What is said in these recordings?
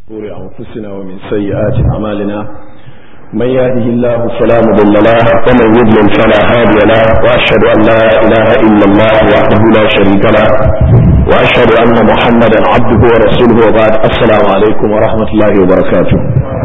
شرور أنفسنا ومن سيئات أعمالنا من يهده الله فلا مضل له ومن يضلل فلا هادي له وأشهد أن لا إله إلا الله وحده لا شريك له وأشهد أن محمدا عبده ورسوله وبعد السلام عليكم ورحمة الله وبركاته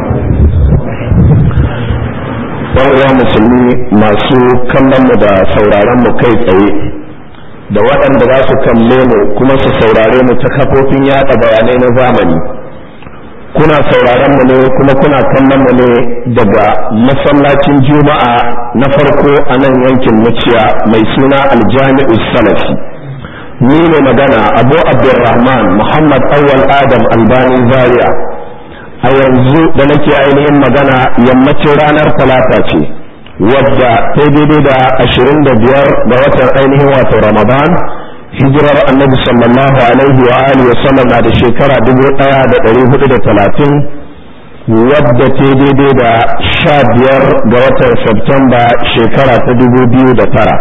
uwa musulmi masu kallon mu da sauraron mu kai tsaye da waɗanda za su kalle mu kuma su saurare mu ta kafofin yaɗa bayanai na zamani kuna sauraron mu ne kuma kuna kallon mu ne daga masallacin juma'a na farko a nan yankin muciya mai suna aljami'u salafi ni ne magana abu abdulrahman muhammad awwal adam albani zaria a yanzu da nake ainihin magana yammacin ranar talata ce wadda ta daidai da ashirin da biyar ga watan ainihin wato ramadan hijirar annabi sallallahu alaihi wa alihi wa sallam na da shekara dubu ɗaya da ɗari hudu da talatin wadda ta daidai da sha biyar ga watan Septemba shekara ta dubu biyu da tara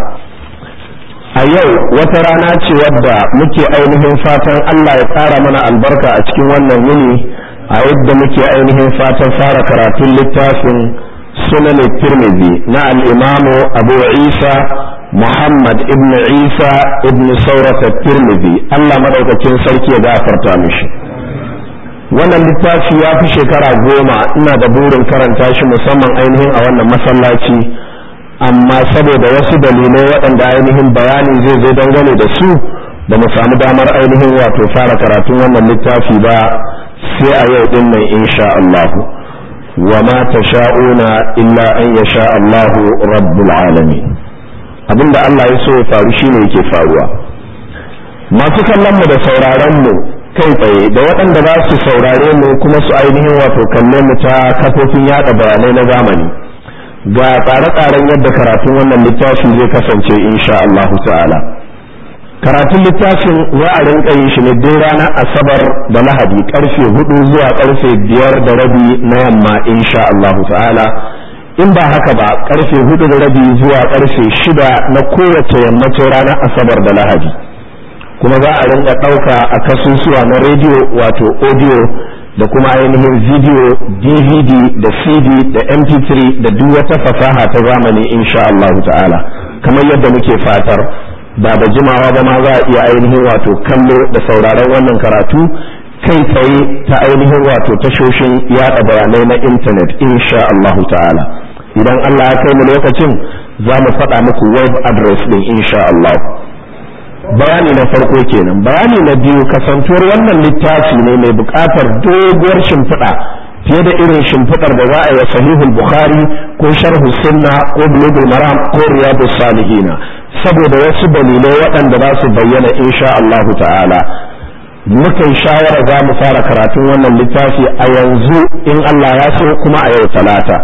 a yau wata rana ce wadda muke ainihin fatan Allah ya ƙara mana albarka a cikin wannan yini a yadda muke ainihin fatan fara karatun littafin sunan tirmidhi na al-imamu abu isa muhammad ibn isa ibn saurata tirmidhi allah madaukakin sarki ya gafarta mishi wannan littafi ya fi shekara goma ina da burin karanta shi musamman ainihin a wannan masallaci amma saboda wasu dalilai waɗanda ainihin bayani zai zo dangane da su ba mu samu damar ainihin wato fara karatun wannan littafi ba sai a yau din nan insha Allah wa ma tasha'una illa an yasha Allah rabbul alamin abinda Allah ya so ya faru shine yake faruwa masu kallon mu da sauraron mu kai tsaye da waɗanda za su saurare mu kuma su ainihin wato kalle mu ta kafofin yada bayanai na zamani ga tsare-tsaren yadda karatun wannan littafi zai kasance insha Allah ta'ala karatun littafin za a rinka yin shi ne duk ranar asabar da lahadi karfe hudu zuwa karfe biyar da rabi na yamma insha Allah ta'ala in ba haka ba karfe hudu da rabi zuwa karfe shida na kowace yammacin ranar asabar da lahadi kuma za a rinka ɗauka a kasusuwa na rediyo wato audio da kuma ainihin video dvd da cd da mp3 da duk wata fasaha ta zamani insha Allah ta'ala kamar yadda muke fatar ba da jimawa ba ma za a iya ainihin wato kallo da sauraron wannan karatu kai tsaye ta ainihin wato tashoshin yada bayanai na intanet insha Allah ta'ala idan Allah ya kai mu lokacin za mu faɗa muku web address din insha Allah bayani na farko kenan bayani na biyu kasantuwar wannan littafi ne mai buƙatar doguwar shimfiɗa fiye da irin shimfiɗar da za a yi sahihul bukhari ko sharhu sunna ko bulugul maram ko riyadus salihina saboda wasu dalilai waɗanda za su bayyana insha Allah ta'ala muka yi shawara za mu fara karatun wannan littafi a yanzu in Allah ya so kuma a yau talata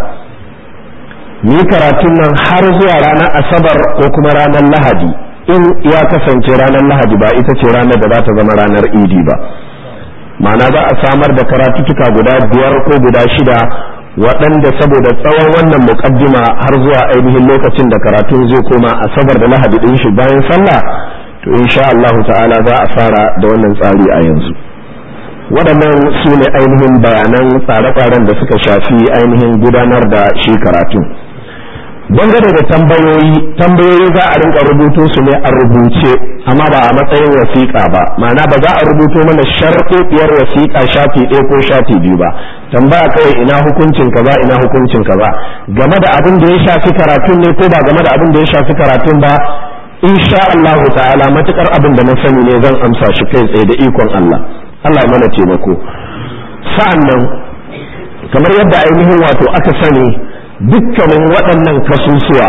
ni karatun nan har zuwa ranar asabar ko kuma ranar lahadi in ya kasance ranar lahadi ba ita ce ranar da za ta zama ranar idi ba ma'ana za a samar da karatuttuka guda biyar ko guda shida waɗanda saboda tsawon wannan muƙaddima har zuwa ainihin lokacin da karatun zai koma asabar da lahadi ɗin shi bayan sallah to insha Allah ta'ala za a fara da wannan tsari a yanzu waɗannan su ne ainihin bayanan tsare-tsaren da suka shafi ainihin gudanar da shi karatun dangane da tambayoyi tambayoyi za a rinka rubuto su ne a rubuce amma ba a matsayin wasiƙa ba ma'ana ba za a rubuto mana sharɗoɗiyar wasiƙa shafi ɗaya ko shafi biyu ba tambaya kawai ina hukuncin ka ba ina hukuncin ka ba game da abin da ya shafi karatun ne ko ba game da abin da ya shafi karatun ba insha Allah ta'ala matukar abin da na sani ne zan amsa shi kai tsaye da ikon Allah Allah ya mana taimako sa'an nan kamar yadda ainihin wato aka sani dukkanin waɗannan kasusuwa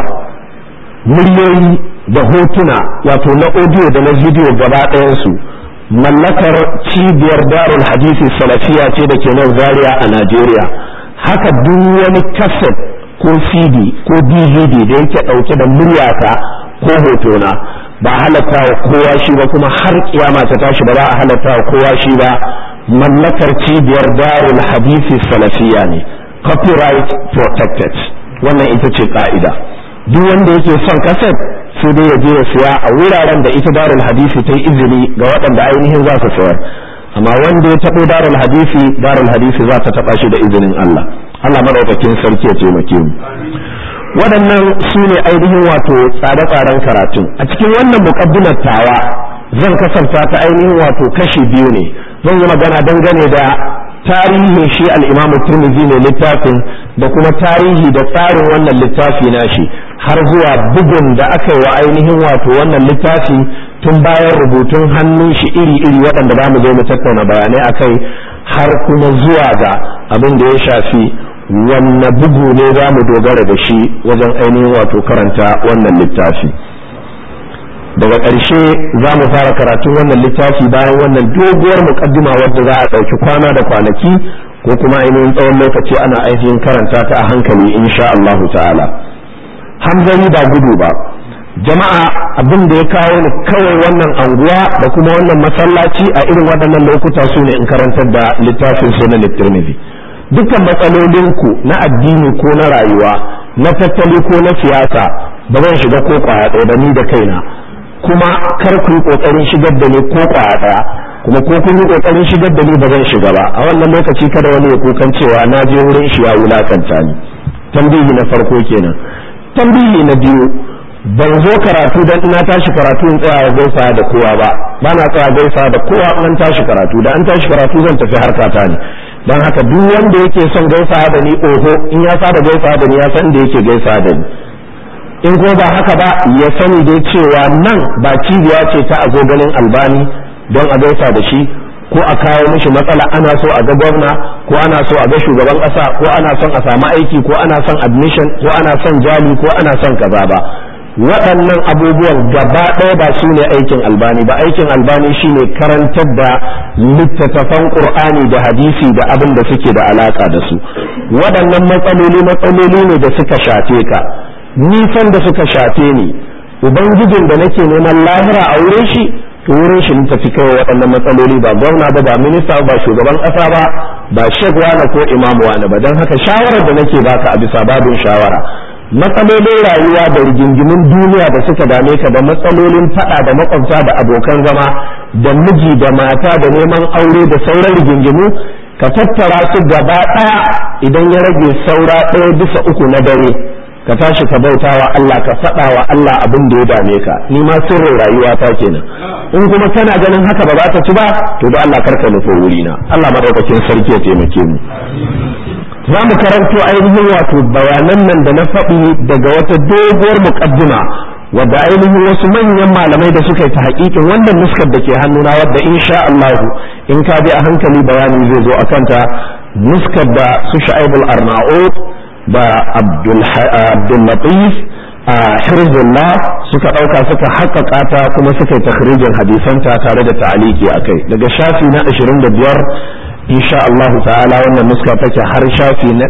muryoyi da hotuna wato na audio da na video gaba ɗayansu mallakar cibiyar darul hadisi salafiya ce da ke nan zaria a najeriya haka duk wani kaset ko cd ko dvd da yake ɗauke da muryata ko hotona ba halatta wa kowa shi ba kuma har kiyama ta tashi ba za a halatta wa kowa shi ba mallakar cibiyar darul hadisi salafiya ne copyright protected wannan ita ce ka'ida duk wanda yake son kaset sai dai ya je ya siya a wuraren da ita darul hadisi ta yi izini ga waɗanda ainihin za su sayar amma wanda ya taɓo darul hadisi darul hadisi za ta taɓa shi da izinin Allah Allah madaukakin sarki ya taimake mu waɗannan su ne ainihin wato tsare-tsaren karatun a cikin wannan muƙaddimar tawa zan kasanta ta ainihin wato kashi biyu ne zan yi magana dangane da tarihin shi al'imamu turmizi ne littafin da kuma tarihi da tsarin wannan littafi nashi har zuwa bugun da aka yi wa ainihin wato wannan littafi tun bayan rubutun hannun shi iri-iri waɗanda za mu zo mu tattauna bayanai a kai har kuma zuwa ga abin da ya shafi wanne bugu ne za mu dogara da shi wajen ainihin wato karanta wannan littafi daga ƙarshe za mu fara karatun wannan littafi bayan wannan doguwar muƙaddima wadda za a ɗauki kwana da kwanaki ko kuma ainihin tsawon lokaci ana ainihin karanta ta a hankali insha Allahu ta'ala hamzani ba gudu ba jama'a abin da ya kawo ni kawai wannan anguwa da kuma wannan masallaci a irin waɗannan lokuta su ne in karantar da littafin sunan tirmidhi dukkan matsalolinku na addini ko na rayuwa na tattali ko na siyasa ba zan shiga ko kwaya ɗaya da ni da kaina kuma kar ku yi kokarin shigar da ni ko kwaya ɗaya kuma ko kun yi kokarin shigar da ni ba zan shiga ba a wannan lokaci kada wani ya kukan cewa na je wurin shi ya wulakanta ni tambihi na farko kenan tambihi na biyu ban zo karatu dan ina tashi karatu in tsaya gaisa da kowa ba ba na tsaya gaisa da kowa an tashi karatu da an tashi karatu zan tafi harkata ne don haka duk wanda yake son gaisa da ni oho in ya saba gaisa da ni ya san da yake gaisa da ni in ko ba haka ba ya sani dai cewa nan ba cibiya ce ta agogalin albani don a gaisa da shi ko a kawo mishi matsala ana so a ga gwamna ko ana so a ga shugaban ƙasa ko ana son a samu aiki ko ana son admission ko ana son jali ko ana son kaza ba waɗannan abubuwan gaba ɗaya ba su ne aikin albani ba aikin albani shine karantar da littattafan ƙur'ani da hadisi da abin da suke da alaƙa da su waɗannan matsaloli matsaloli ne da suka shafe ka nisan da suka shafe ni ubangijin da nake neman lahira a wurin shi to wurin shi tafi kai waɗannan matsaloli ba gwamna ba ba minista ba shugaban ƙasa ba ba shek wani ko imamu wani ba don haka shawarar da nake baka a bisa babin shawara matsalolin rayuwa da rigingimin duniya da suka dame ka da matsalolin fada da makwabta da abokan zama da miji da mata da neman aure da sauran rigingimu ka tattara su gaba ɗaya idan ya rage saura ɗaya bisa uku na dare ka tashi ka bauta wa Allah ka faɗa wa Allah abin da ya dame ka ni ma sirrin rayuwa ta kenan in kuma kana ganin haka ba za ta ci ba to da Allah karka nufo wurina Allah madaukakin sarki ya taimake mu za mu karanto ainihin wato bayanan nan da na faɗi daga wata doguwar muƙaddima wadda ainihin wasu manyan malamai da suka yi ta haƙiƙin wannan nuskar da ke hannuna wadda insha Allah in ka bi a hankali bayani zai zo a kanta nuskar da su sha'ibul arna'ud da abdul latif a hirzullah suka ɗauka suka haƙaƙa ta kuma suka yi takhrijin hadisanta tare da ta'aliki akai daga shafi na 25 insha Allah ta'ala wannan nuska take har shafi na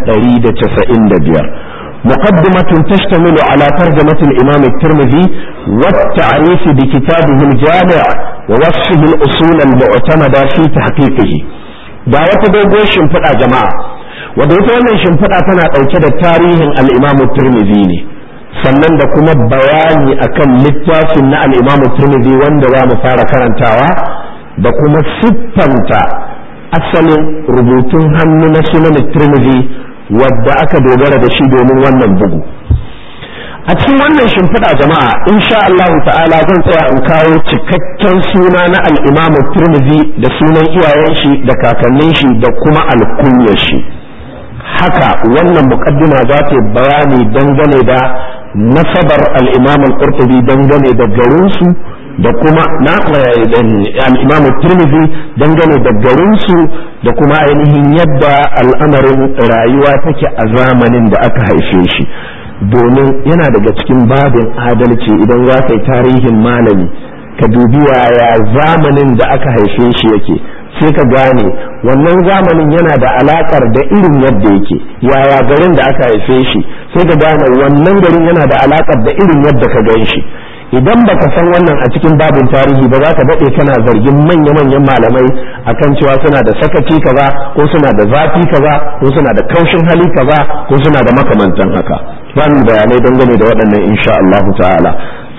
195 مقدمة تشتمل على ترجمة الإمام الترمذي والتعريف بكتابه الجامع ووصفه الأصول المعتمدة في تحقيقه دعوة دوغو شنفدا جماعة ودعوة wannan shimfiɗa tana ɗauke da tarihin al'imamu turmizi ne sannan da kuma bayani akan littafin na al'imamu turmizi wanda za mu fara karantawa da kuma siffanta asalin rubutun hannu na sunan tirmidhi wadda aka dogara da shi domin wannan bugu a cikin wannan shimfiɗa jama'a insha Allah ta'ala zan tsaya in kawo cikakken suna na al-Imam Tirmidhi da sunan iyayen shi da kakannin shi da kuma alkunyar shi haka wannan muqaddima za ta bayani dangane da nasabar al-Imam al-Qurtubi dangane da garin su da kuma na al-Imam Tirmidhi dangane da garin su da kuma ainihin yadda al'amarin rayuwa take a zamanin da aka haife shi domin yana daga cikin babin adalci idan za ka yi tarihin malami ka dubi yaya zamanin da aka haife shi yake sai ka gane wannan zamanin yana da alakar da irin yadda yake yaya garin da aka haife shi sai ka gane wannan garin yana da alakar da irin yadda ka gan shi idan baka san wannan a cikin babin tarihi ba za ka daɗe kana zargin manya-manyan malamai akan cewa suna da sakaci kaza ko suna da zafi kaza ko suna da kaushin hali kaza ko suna da makamantan haka zan bayanai dangane da waɗannan insha Allah ta'ala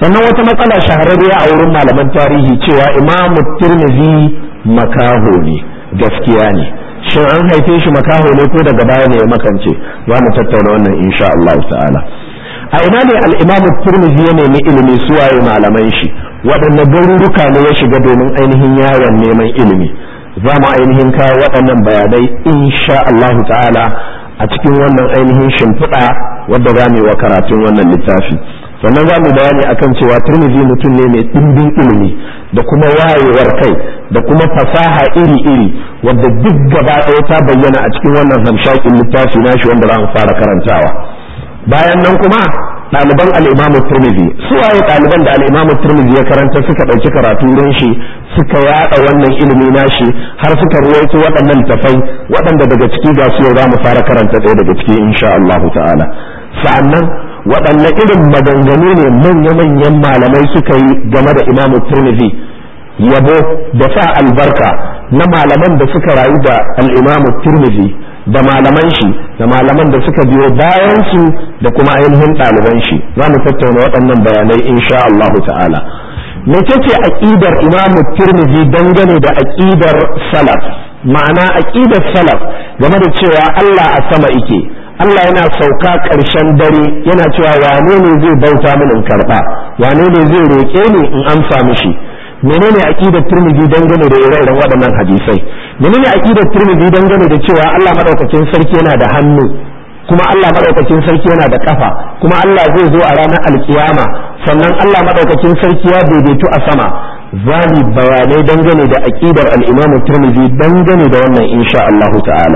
sannan wata matsala shahararriya a wurin malaman tarihi cewa imamu tirmidhi makaho ne gaskiya ne shin an haife shi makaho ne ko daga baya ne ya makance za mu tattauna wannan insha Allah ta'ala a ina ne al-imamu tirmidhi ya nemi ilimi suwaye malaman shi waɗanne garuruka ne ya shiga domin ainihin yawon neman ilimi za mu ainihin kawo waɗannan bayanai insha Allah ta'ala a cikin wannan ainihin shimfiɗa wadda za mu yi wa karatun wannan littafi sannan za mu bayani akan cewa turmizi mutum ne mai ɗimbin ilimi da kuma wayewar kai da kuma fasaha iri-iri wadda duk gaba ɗaya ta bayyana a cikin wannan hamshakin littafi nashi wanda za mu fara karantawa bayan nan kuma ɗaliban al'imamu turmizi su waye ɗaliban da al'imamu turmizi ya karanta suka ɗauki karatu wurin shi suka yaɗa wannan ilimi nashi har suka ruwaito waɗannan tafai waɗanda daga ciki ga su yau za mu fara karanta ɗaya daga ciki insha Allah ta'ala sa'annan waɗanne irin maganganu ne manya-manyan malamai suka yi game da imamu turmizi yabo da sa albarka na malaman da suka rayu da al'imamu turmizi da malaman shi da malaman da suka biyo bayan su da kuma ainihin ɗaliban shi za mu tattauna waɗannan bayanai insha Allah ta'ala mecece aqidar imamu turmizi dangane da aqidar salaf ma'ana aqidar salaf game da cewa Allah a sama ike Allah yana sauka ƙarshen dare yana cewa wane ne zai bauta min in karɓa wane ne zai roƙe ni in amsa mishi menene aqidar Tirmidhi dangane da ire-iren waɗannan hadisai menene aqidar Tirmidhi dangane da cewa Allah madaukakin sarki yana da hannu kuma Allah madaukakin sarki yana da kafa kuma Allah zai zo a ranar alkiyama sannan Allah madaukakin sarki ya daidaitu a sama zani bayanai dangane da aqidar al-Imam Tirmidhi dangane da wannan insha Allah ta'ala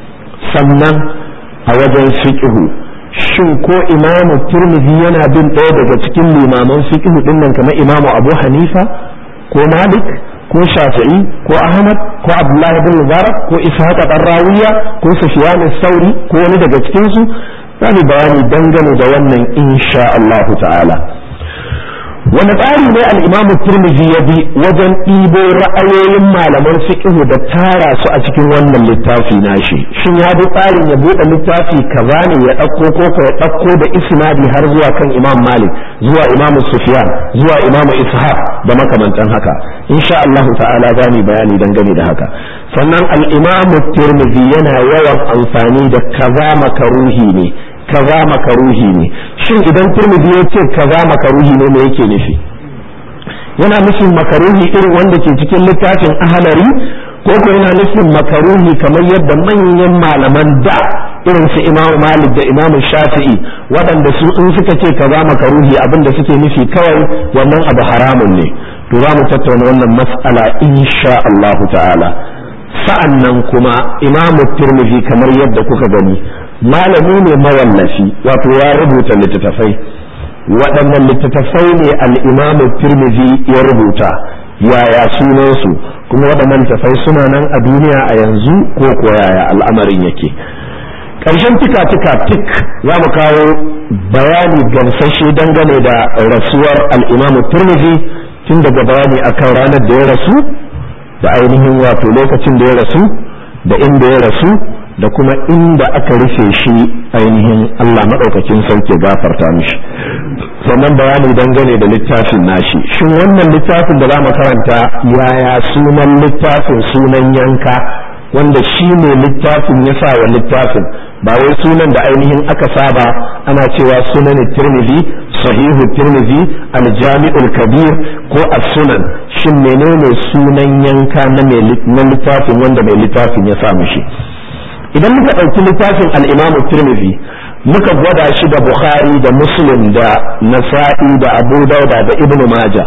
sannan a wajen fiqhu shin ko imamu turmizi yana bin ɗaya daga cikin limaman fiqhu din nan kamar imamu abu hanifa ko malik ko shafi'i ko ahmad ko abdullahi bin mubarak ko ishaq dan rawiya ko sufyan sauri ko wani daga cikin su zamu bayani dangane da wannan insha Allah ta'ala wani tsari ne al-imamu turmizi ya bi wajen ɗibo ra'ayoyin malaman fiqhu da tara su a cikin wannan littafi nashi shin ya bi tsarin ya buɗe littafi kaza ne ya ɗauko ko ya ɗauko da isnadi har zuwa kan imam malik zuwa imamu sufyan zuwa imamu ishaq da makamantan haka insha Allah ta'ala za mu bayani dangane da haka sannan al-imamu turmizi yana yawan amfani da kaza makaruhi ne kaza makaruhi ne shin idan turmidi ya ce kaza makaruhi ne me yake nufi yana nufin makaruhi irin wanda ke cikin littafin ahalari ko ko yana nufin makaruhi kamar yadda manyan malaman da irin su imam malik da imam shafi'i waɗanda su in suka ce kaza makaruhi abin da suke nufi kawai wannan abu haramun ne to za mu tattauna wannan mas'ala insha Allah ta'ala sa'an nan kuma imamu tirmidhi kamar yadda kuka gani malami ne mawallafi wato ya rubuta littattafai waɗannan littattafai ne al'imamu tirmidhi ya rubuta yaya sunansu kuma waɗannan littattafai suna nan a duniya a yanzu ko ko yaya al'amarin yake ƙarshen tika-tika tik za mu kawo bayani gamsashe dangane da rasuwar al'imamu tirmidhi tun daga bayani akan ranar da ya rasu da ainihin wato lokacin da ya rasu da inda ya rasu da kuma inda aka rufe shi ainihin Allah maɗaukakin sauke gafarta mishi sannan bayani dangane da littafin nashi shin wannan littafin da za mu karanta yaya sunan littafin sunan yanka wanda shi ne littafin ya sa wa littafin ba wai sunan da ainihin aka saba ana cewa sunan tirmidhi sahihu tirmidhi aljami'ul kabir ko as-sunan shin menene sunan yanka na littafin wanda mai littafin ya sa mishi idan muka ɗauki littafin al'imamu tirmidhi muka gwada shi da bukhari da muslim da nasa'i da abu dauda da ibn maja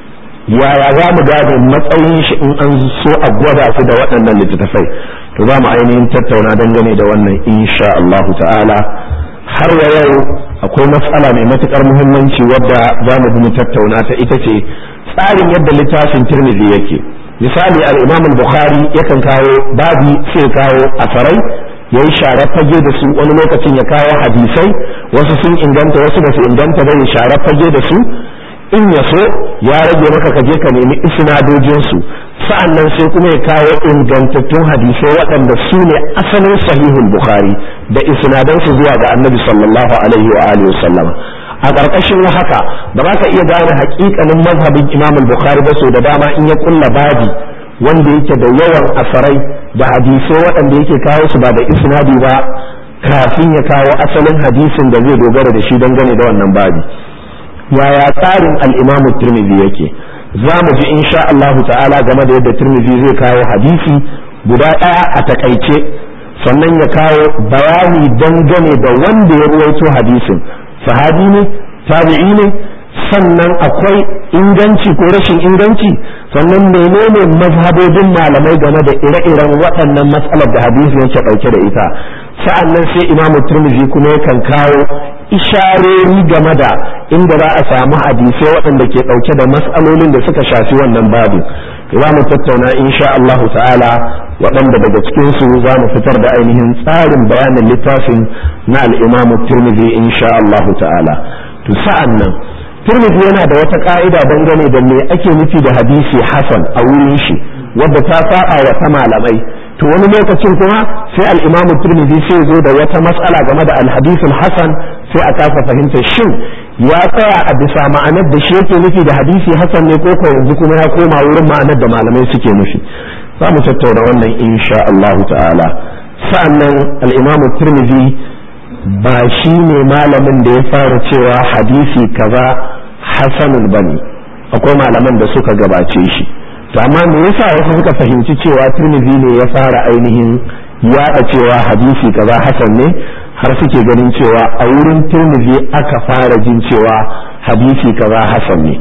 yaya za mu gane matsayin shi in an so a gwada su da waɗannan littattafai to za mu ainihin tattauna dangane da wannan insha Allah ta'ala har wa yau akwai matsala mai matukar muhimmanci wadda za mu mu tattauna ta ita ce tsarin yadda littafin tirmidhi yake misali al-imam al-bukhari yakan kawo babi sai kawo asarai yayi share fage da su wani lokacin ya kawo hadisai wasu sun inganta wasu ba su inganta ba ya share fage da su in ya so ya rage maka ka je ka nemi isnadojin su sa'annan sai kuma ya kawo ingantattun hadisai waɗanda su ne asalin sahihul bukhari da isnadan su zuwa ga annabi sallallahu alaihi wa alihi wasallama a ƙarƙashin haka ba za ka iya gane haƙiƙanin mazhabin imam bukhari ba so da dama in ya kulla babi wanda yake da yawan asarai da hadisai waɗanda yake kawo su ba da isnadi ba kafin ya kawo asalin hadisin da zai dogara da shi dangane da wannan babi yaya tsarin al-imamu tirmidhi yake za mu ji insha Allahu ta'ala game da yadda tirmidhi zai kawo hadisi guda ɗaya a takaice sannan ya kawo bayani dangane da wanda ya ruwaito hadisin sahabi ne tabi'i ne sannan akwai inganci ko rashin inganci sannan menene mazhabobin malamai game da ire-iren waɗannan matsalar da hadisi yake ɗauke da ita sa'annan sai imamu turmizi kuma yakan kawo isharori game da inda za a samu hadisai waɗanda ke ɗauke da matsalolin da suka shafi wannan babu za mu tattauna insha Allah ta'ala waɗanda daga cikin su za mu fitar da ainihin tsarin bayanin littafin na al-imamu turmizi insha Allah ta'ala to sa'annan turmidi yana da wata ka'ida dangane da me ake nufi da hadisi hasan a wurin shi wadda ta saba wa ta malamai to wani lokacin kuma sai al-imam turmidi sai zo da wata matsala game da al-hadisul hasan sai a kasa fahimta shin ya tsaya a bisa ma'anar da shi yake nufi da hadisi hasan ne ko ko yanzu kuma ya koma wurin ma'anar da malamai suke nufi za mu tattauna wannan insha Allah ta'ala sa'annan al-imam turmidi ba shi ne malamin da ya fara cewa hadisi kaza hasanun bane akwai malaman da suka gabace shi to amma me yasa wasu suka fahimci cewa Tirmidhi ne ya fara ainihin yaɗa cewa hadisi kaza hasan ne har suke ganin cewa a wurin Tirmidhi aka fara jin cewa hadisi kaza hasan ne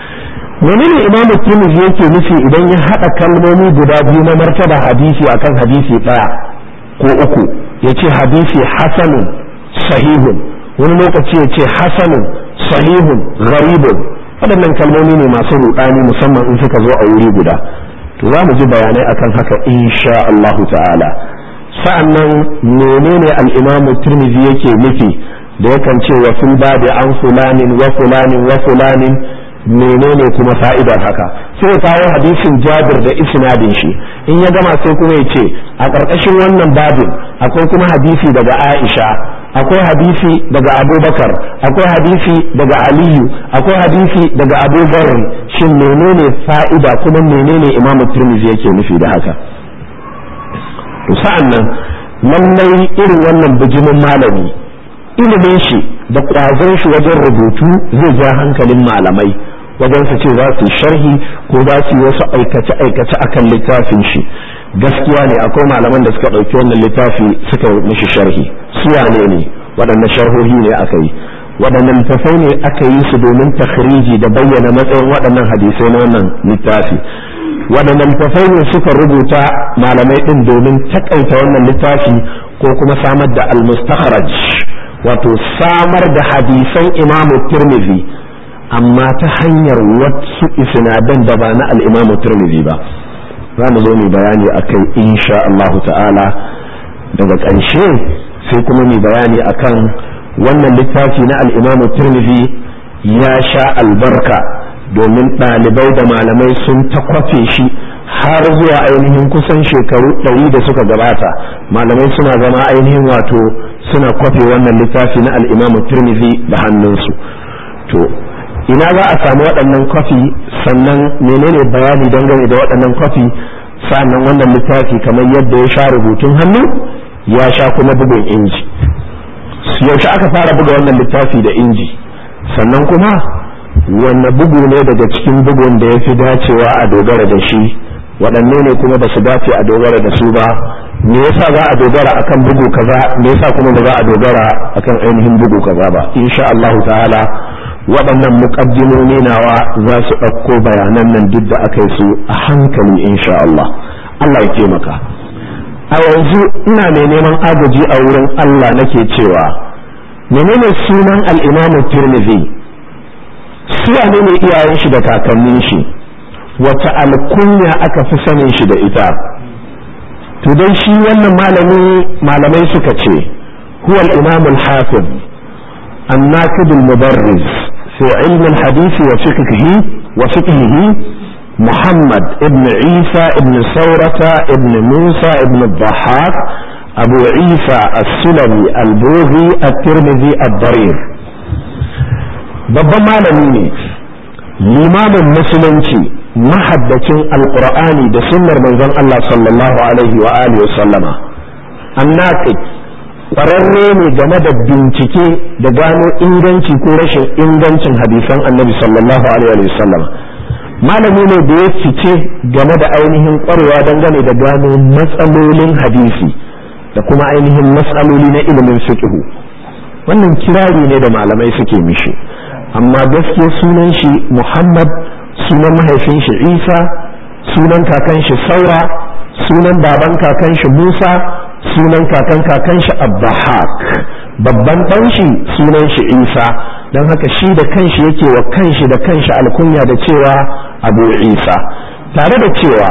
wani ne imamu Tirmidhi yake nufi idan ya haɗa kalmomi guda biyu na martaba hadisi akan hadisi ɗaya ko uku ya ce hadisi hasanun sahihun wani lokaci ya ce hasanun sahihun gharibun waɗannan kalmomi ne masu ruɗani musamman in suka zo a wuri guda to za mu ji bayanai akan haka insha Allahu ta'ala sa'annan menene al-imamu tirmidhi yake nufi da yakan ce wa fil babi an fulanin wa fulanin wa fulanin menene kuma fa'idar haka sai ya kawo hadisin jabir da isnadin shi in ya gama sai kuma ya ce a ƙarƙashin wannan babin akwai kuma hadisi daga aisha akwai hadisi daga abubakar akwai hadisi daga aliyu akwai hadisi daga abu bakar shin menene fa'ida kuma menene imamu turmizi yake nufi da haka to sa'an nan lallai irin wannan bijimin malami ilimin shi da ƙwazon shi wajen rubutu zai ja hankalin malamai wajen su ce za su yi sharhi ko za su yi wasu aikace-aikace akan littafin shi gaskiya ne akwai malaman da suka ɗauki wannan littafi suka mishi sharhi su wane ne waɗanne sharhohi ne aka yi waɗannan littafai ne aka yi su domin takhriji da bayyana matsayin waɗannan hadisai na wannan littafi waɗannan littafai ne suka rubuta malamai ɗin domin takaita wannan littafi ko kuma samar da al-mustakhraj wato samar da hadisan imamu tirmidhi amma ta hanyar wasu isnadan da ba na al-imamu tirmidhi ba za mu zo mu bayani akai insha Allah ta'ala daga ƙarshe sai kuma mu bayani akan wannan littafi na al-imamu tirmidhi ya sha albarka domin ɗalibai da malamai sun ta kwafe shi har zuwa ainihin kusan shekaru ɗari da suka gabata malamai suna zama ainihin wato suna kwafe wannan littafi na al'imamu turmizi da hannunsu to ina za a samu waɗannan kwafi sannan menene bayani dangane da waɗannan kwafi sannan wannan littafi kamar yadda ya sha rubutun hannu ya sha kuma bugun inji yaushe aka fara buga wannan littafi da inji sannan kuma wanne bugu ne daga cikin bugun da ya fi dacewa a dogara da shi waɗanne ne kuma ba su dace a dogara da su ba me yasa za a dogara akan bugu kaza me yasa kuma ba za a dogara akan ainihin bugu kaza ba insha Allah ta'ala waɗannan muqaddimomi nawa za su ɗauko bayanan nan duk da aka yi su a hankali insha Allah Allah ya taimaka a yanzu ina mai neman agaji a wurin Allah nake cewa menene sunan al-Imam Tirmidhi su ne ne iyayen shi da kakannin shi wata alkunya aka fi sanin shi da ita to dai shi wannan malami malamai suka ce huwa al-imam al-hafiz an-naqid al-mudarris fi ilm al-hadith wa fiqhihi wa fiqhihi محمد ابن عيسى ابن ثورة ابن موسى ابن الضحاك أبو عيسى السلمي البوذي الترمذي الضرير babban malami ne limamin musulunci mahaddacin alqur'ani da sunnar manzon Allah sallallahu alaihi wa alihi wa sallama annaqid ƙwararre ne game da bincike da gano inganci ko rashin ingancin hadisan annabi sallallahu alaihi wa sallam malami ne da ya fice game da ainihin ƙwarewa dangane da gano matsalolin hadisi da kuma ainihin matsaloli na ilimin fiqhu wannan kirari ne da malamai suke mishi amma gaskiya sunan shi muhammad sunan mahaifin shi isa sunan kakan shi saura sunan baban kakan shi musa sunan kakan kakan shi abbahak babban ɗan shi sunan shi isa don haka shi da kanshi yake wa kanshi da kanshi alkunya da cewa abu isa tare da cewa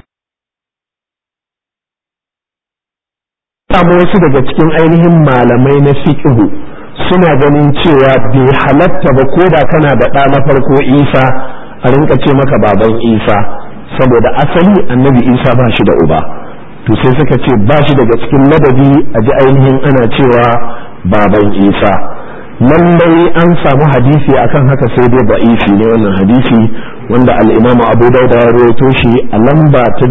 samu wasu daga cikin ainihin malamai na fiqhu suna ganin cewa bai halatta ba ko da kana da ɗa na farko isa a rinka ce maka baban isa saboda asali annabi isa ba shi da uba to sai suka ce ba shi daga cikin ladabi a ji ainihin ana cewa baban isa lallai an samu hadisi akan haka sai dai ba'ifi ne wannan hadisi wanda al'imamu abu dauda ya rawaito shi a lamba ta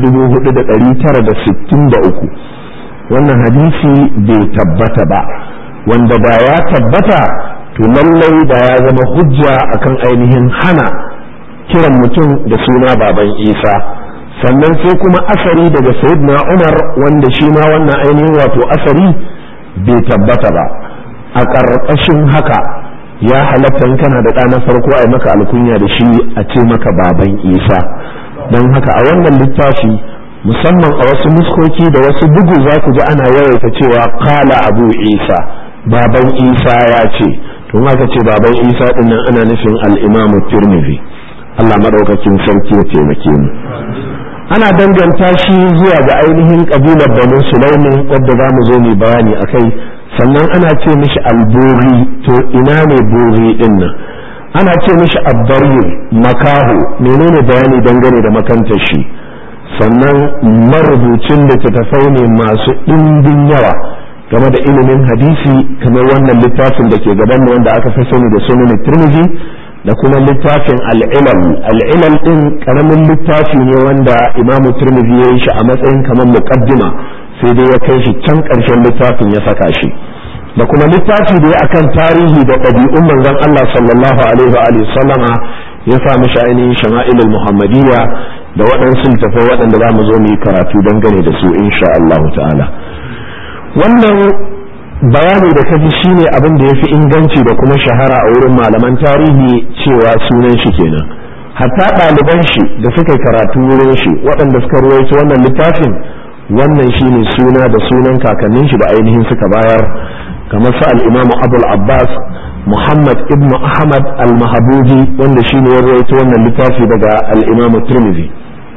4963 wannan hadisi bai tabbata ba wanda da ya tabbata to lallai da ya zama hujja akan ainihin hana kiran mutum da suna baban isa sannan sai kuma asari daga sayyidina umar wanda shi ma wannan ainihin wato asari bai tabbata ba a ƙarƙashin haka ya halatta kana da ɗa na farko a maka alkunya da shi a ce maka baban isa don haka a wannan littafi musamman a wasu muskoki da wasu bugu za ku ji ana yawaita cewa kala abu isa baban isa ya ce to aka ce baban isa dinnan ana nufin al'imamu tirmidhi allah maɗaukakin sarki ya taimake mu ana danganta shi zuwa ga ainihin kabilar banu sulaimin wadda za mu zo mu bayani a kai sannan ana ce mishi alburi to ina ne buri din nan ana ce mishi abbarir makaho menene bayani dangane da makantar shi sannan marubucin littattafai ne masu ɗimbin yawa game da ilimin hadisi kamar wannan littafin da ke gaban mu wanda aka fi sani da sunan tirmidhi da kuma littafin al'ilal al'ilal din karamin littafi ne wanda imamu tirmidhi ya yi shi a matsayin kamar muqaddima sai dai ya kai shi can ƙarshen littafin ya saka shi da kuma littafi da ya akan tarihi da ɗabi'un manzon Allah sallallahu alaihi wa alihi sallama ya sa mishi ainihin shama'ilul muhammadiyya da waɗansu littafai waɗanda za mu zo mu yi karatu dangane da su insha Allah ta'ala wannan bayani da kaji shine abin da ya fi inganci da kuma shahara a wurin malaman tarihi cewa sunan shi kenan hatta ɗaliban shi da suka karatu wurin shi waɗanda suka ruwaito wannan littafin wannan shine suna da sunan kakannin shi da ainihin suka bayar kamar su al-imam abul abbas muhammad ibn ahmad al-mahabuji wanda shine ya ruwaito wannan littafi daga al-imam tirmidhi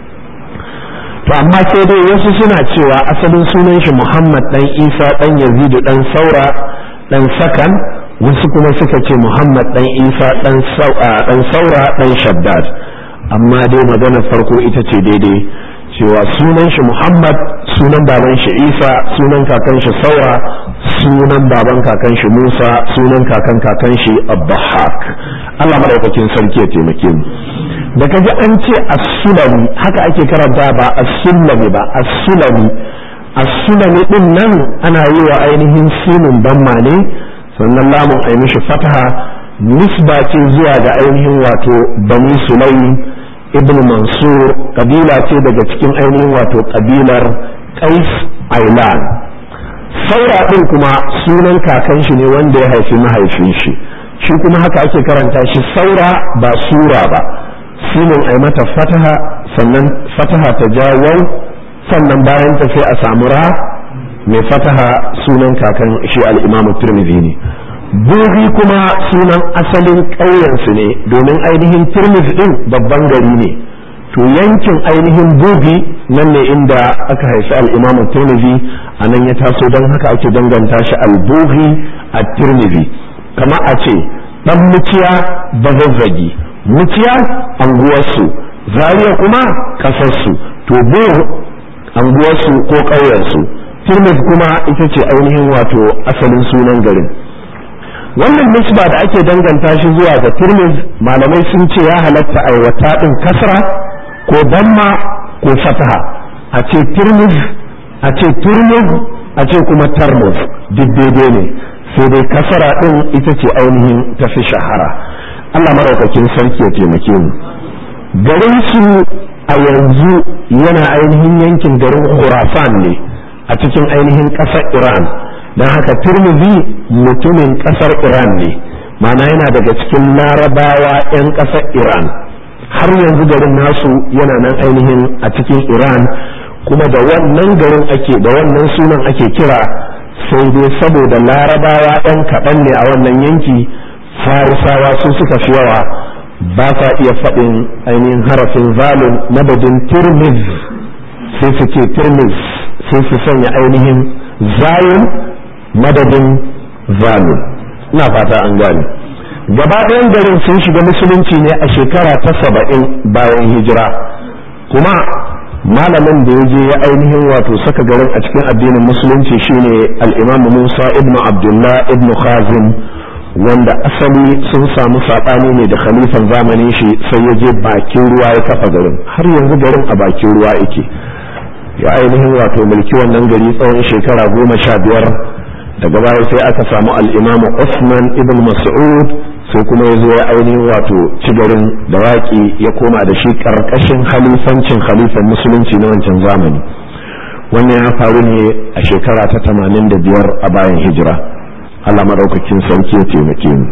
to amma sai dai wasu suna cewa asalin sunan shi Muhammad dan Isa dan Yazidu dan Saura dan Sakan wasu kuma suka ce Muhammad dan Isa dan dan Saura dan Shaddad amma dai maganar farko ita ce daidai cewa sunan shi Muhammad sunan baban shi Isa sunan kakan shi Saura sunan baban kakan shi Musa sunan kakan kakan shi Abbahak Allah madaukakin sarki ya taimake mu da kaji an ce as-sulami haka ake karanta ba as-sulami ba as-sulami as-sulami din nan ana yi wa ainihin sinin bamma ne sannan lamun ai mishi fataha nisba ce zuwa ga ainihin wato bani sulaim ibn mansur kabila ce daga cikin ainihin wato kabilar qais ailan saura din kuma sunan kakan shi ne wanda ya haifi mahaifin shi shi kuma haka ake karanta shi saura ba sura ba sinin ai mata fataha sannan fataha ta jawau sannan bayan ta sai a samu ra mai fataha sunan kakan shi al-imamu tirmidhi ne buhi kuma sunan asalin ƙauyensu ne domin ainihin tirmidhi din babban gari ne to yankin ainihin bugi nan ne inda aka haifi al-imamu tirmidhi a nan ya taso don haka ake danganta shi al-buhi a tirmidhi kama a ce dan muciya bazazzagi muciya anguwarsu zariya kuma kasarsu to bu anguwarsu ko ƙauyensu tirmidh kuma ita ce ainihin wato asalin sunan garin wannan nisba da ake danganta shi zuwa ga turmiz malamai sun ce ya halatta aiwata din kasra ko damma ko fataha a ce turmiz a ce turmiz a ce kuma tarmuz duk daidai ne sai dai kasara din ita ce ainihin tafi shahara Allah maraukakin sarki ya taimake mu garin su a yanzu yana ainihin yankin garin Khurasan ne a cikin ainihin ƙasar Iran don haka Tirmidhi mutumin ƙasar Iran ne ma'ana yana daga cikin larabawa 'yan ƙasar Iran har yanzu garin nasu yana nan ainihin a cikin Iran kuma da wannan garin ake da wannan sunan ake kira sai dai saboda larabawa 'yan kaɗan ne a wannan yanki farisawa su suka fi yawa ba sa iya faɗin ainihin harafin zalun madadin tirmiz sai su ce tirmiz sai su sanya ainihin zayun madadin zalun ina fata an gane gaba ɗayan garin sun shiga musulunci ne a shekara ta saba'in bayan hijira kuma malamin da ya je ya ainihin wato saka garin a cikin addinin musulunci shine al-imam musa ibn abdullah ibn khazim wanda asali sun samu saɓani ne da khalifan zamanin shi sai ya je bakin ruwa ya kafa garin har yanzu garin a bakin ruwa yake ya ainihin wato mulki wannan gari tsawon shekara goma sha biyar daga baya sai aka samu al'imamu Usman ibn Mas'ud sai kuma ya zo ya ainihin wato ci garin da waƙi ya koma da shi ƙarƙashin halifancin khalifan musulunci na wancan zamani wannan ya faru ne a shekara ta tamanin da biyar a bayan hijira Allah maɗaukakin sarki ya taimake mu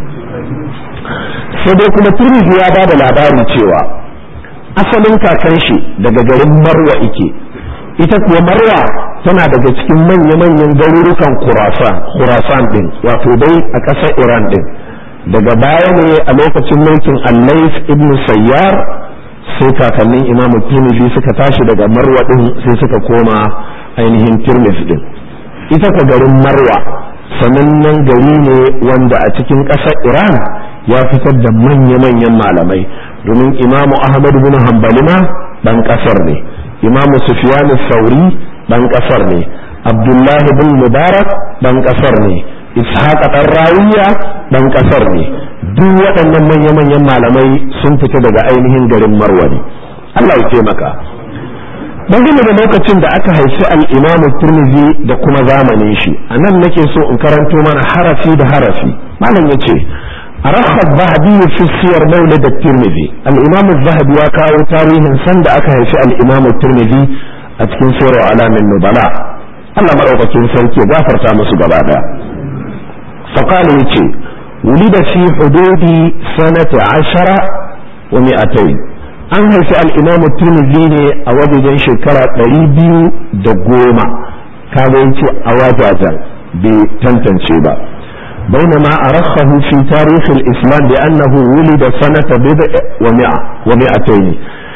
sai dai kuma turmizi ya ba da labari cewa asalin kakan shi daga garin marwa ike ita kuwa marwa tana daga cikin manya-manyan garurukan khurasan din wato dai a ƙasar iran din daga baya ne a lokacin mulkin allais ibn sayyar sai kakannin imam tirmidhi suka tashi daga marwa din sai suka koma ainihin tirmidhi din ita ka garin marwa sanannen gari ne wanda a cikin ƙasar iran ya fitar da manya-manyan malamai domin imamu ahmad bin hanbali ma ɗan ƙasar ne imamu sufyan sauri ɗan ƙasar ne abdullahi bin mubarak ɗan ƙasar ne ishaq ɗan rawiya ɗan ƙasar ne duk waɗannan manya-manyan malamai sun fita daga ainihin garin marwa ne allah ya taimaka dangane da lokacin da aka haifi al'imam turmizi da kuma zamanin shi a nan nake so in karanto mana harafi da harafi malam ya ce a rakhar zahabi fi siyar maula da turmizi al'imam zahabi ya kawo tarihin sanda aka haifi al'imam turmizi a cikin sirru alamin nubala Allah maɗaukakin sarki ya gafarta musu gaba ɗaya faƙali ya ce ولد في حدود سنة عشرة ومئتين an haifi al'imamu turmizi ne a wajejen shekara ɗari biyu da goma kaga yace a wajajen bai tantance ba بينما أرخه في تاريخ الإسلام بأنه ولد سنة بضع ومئة ومئتين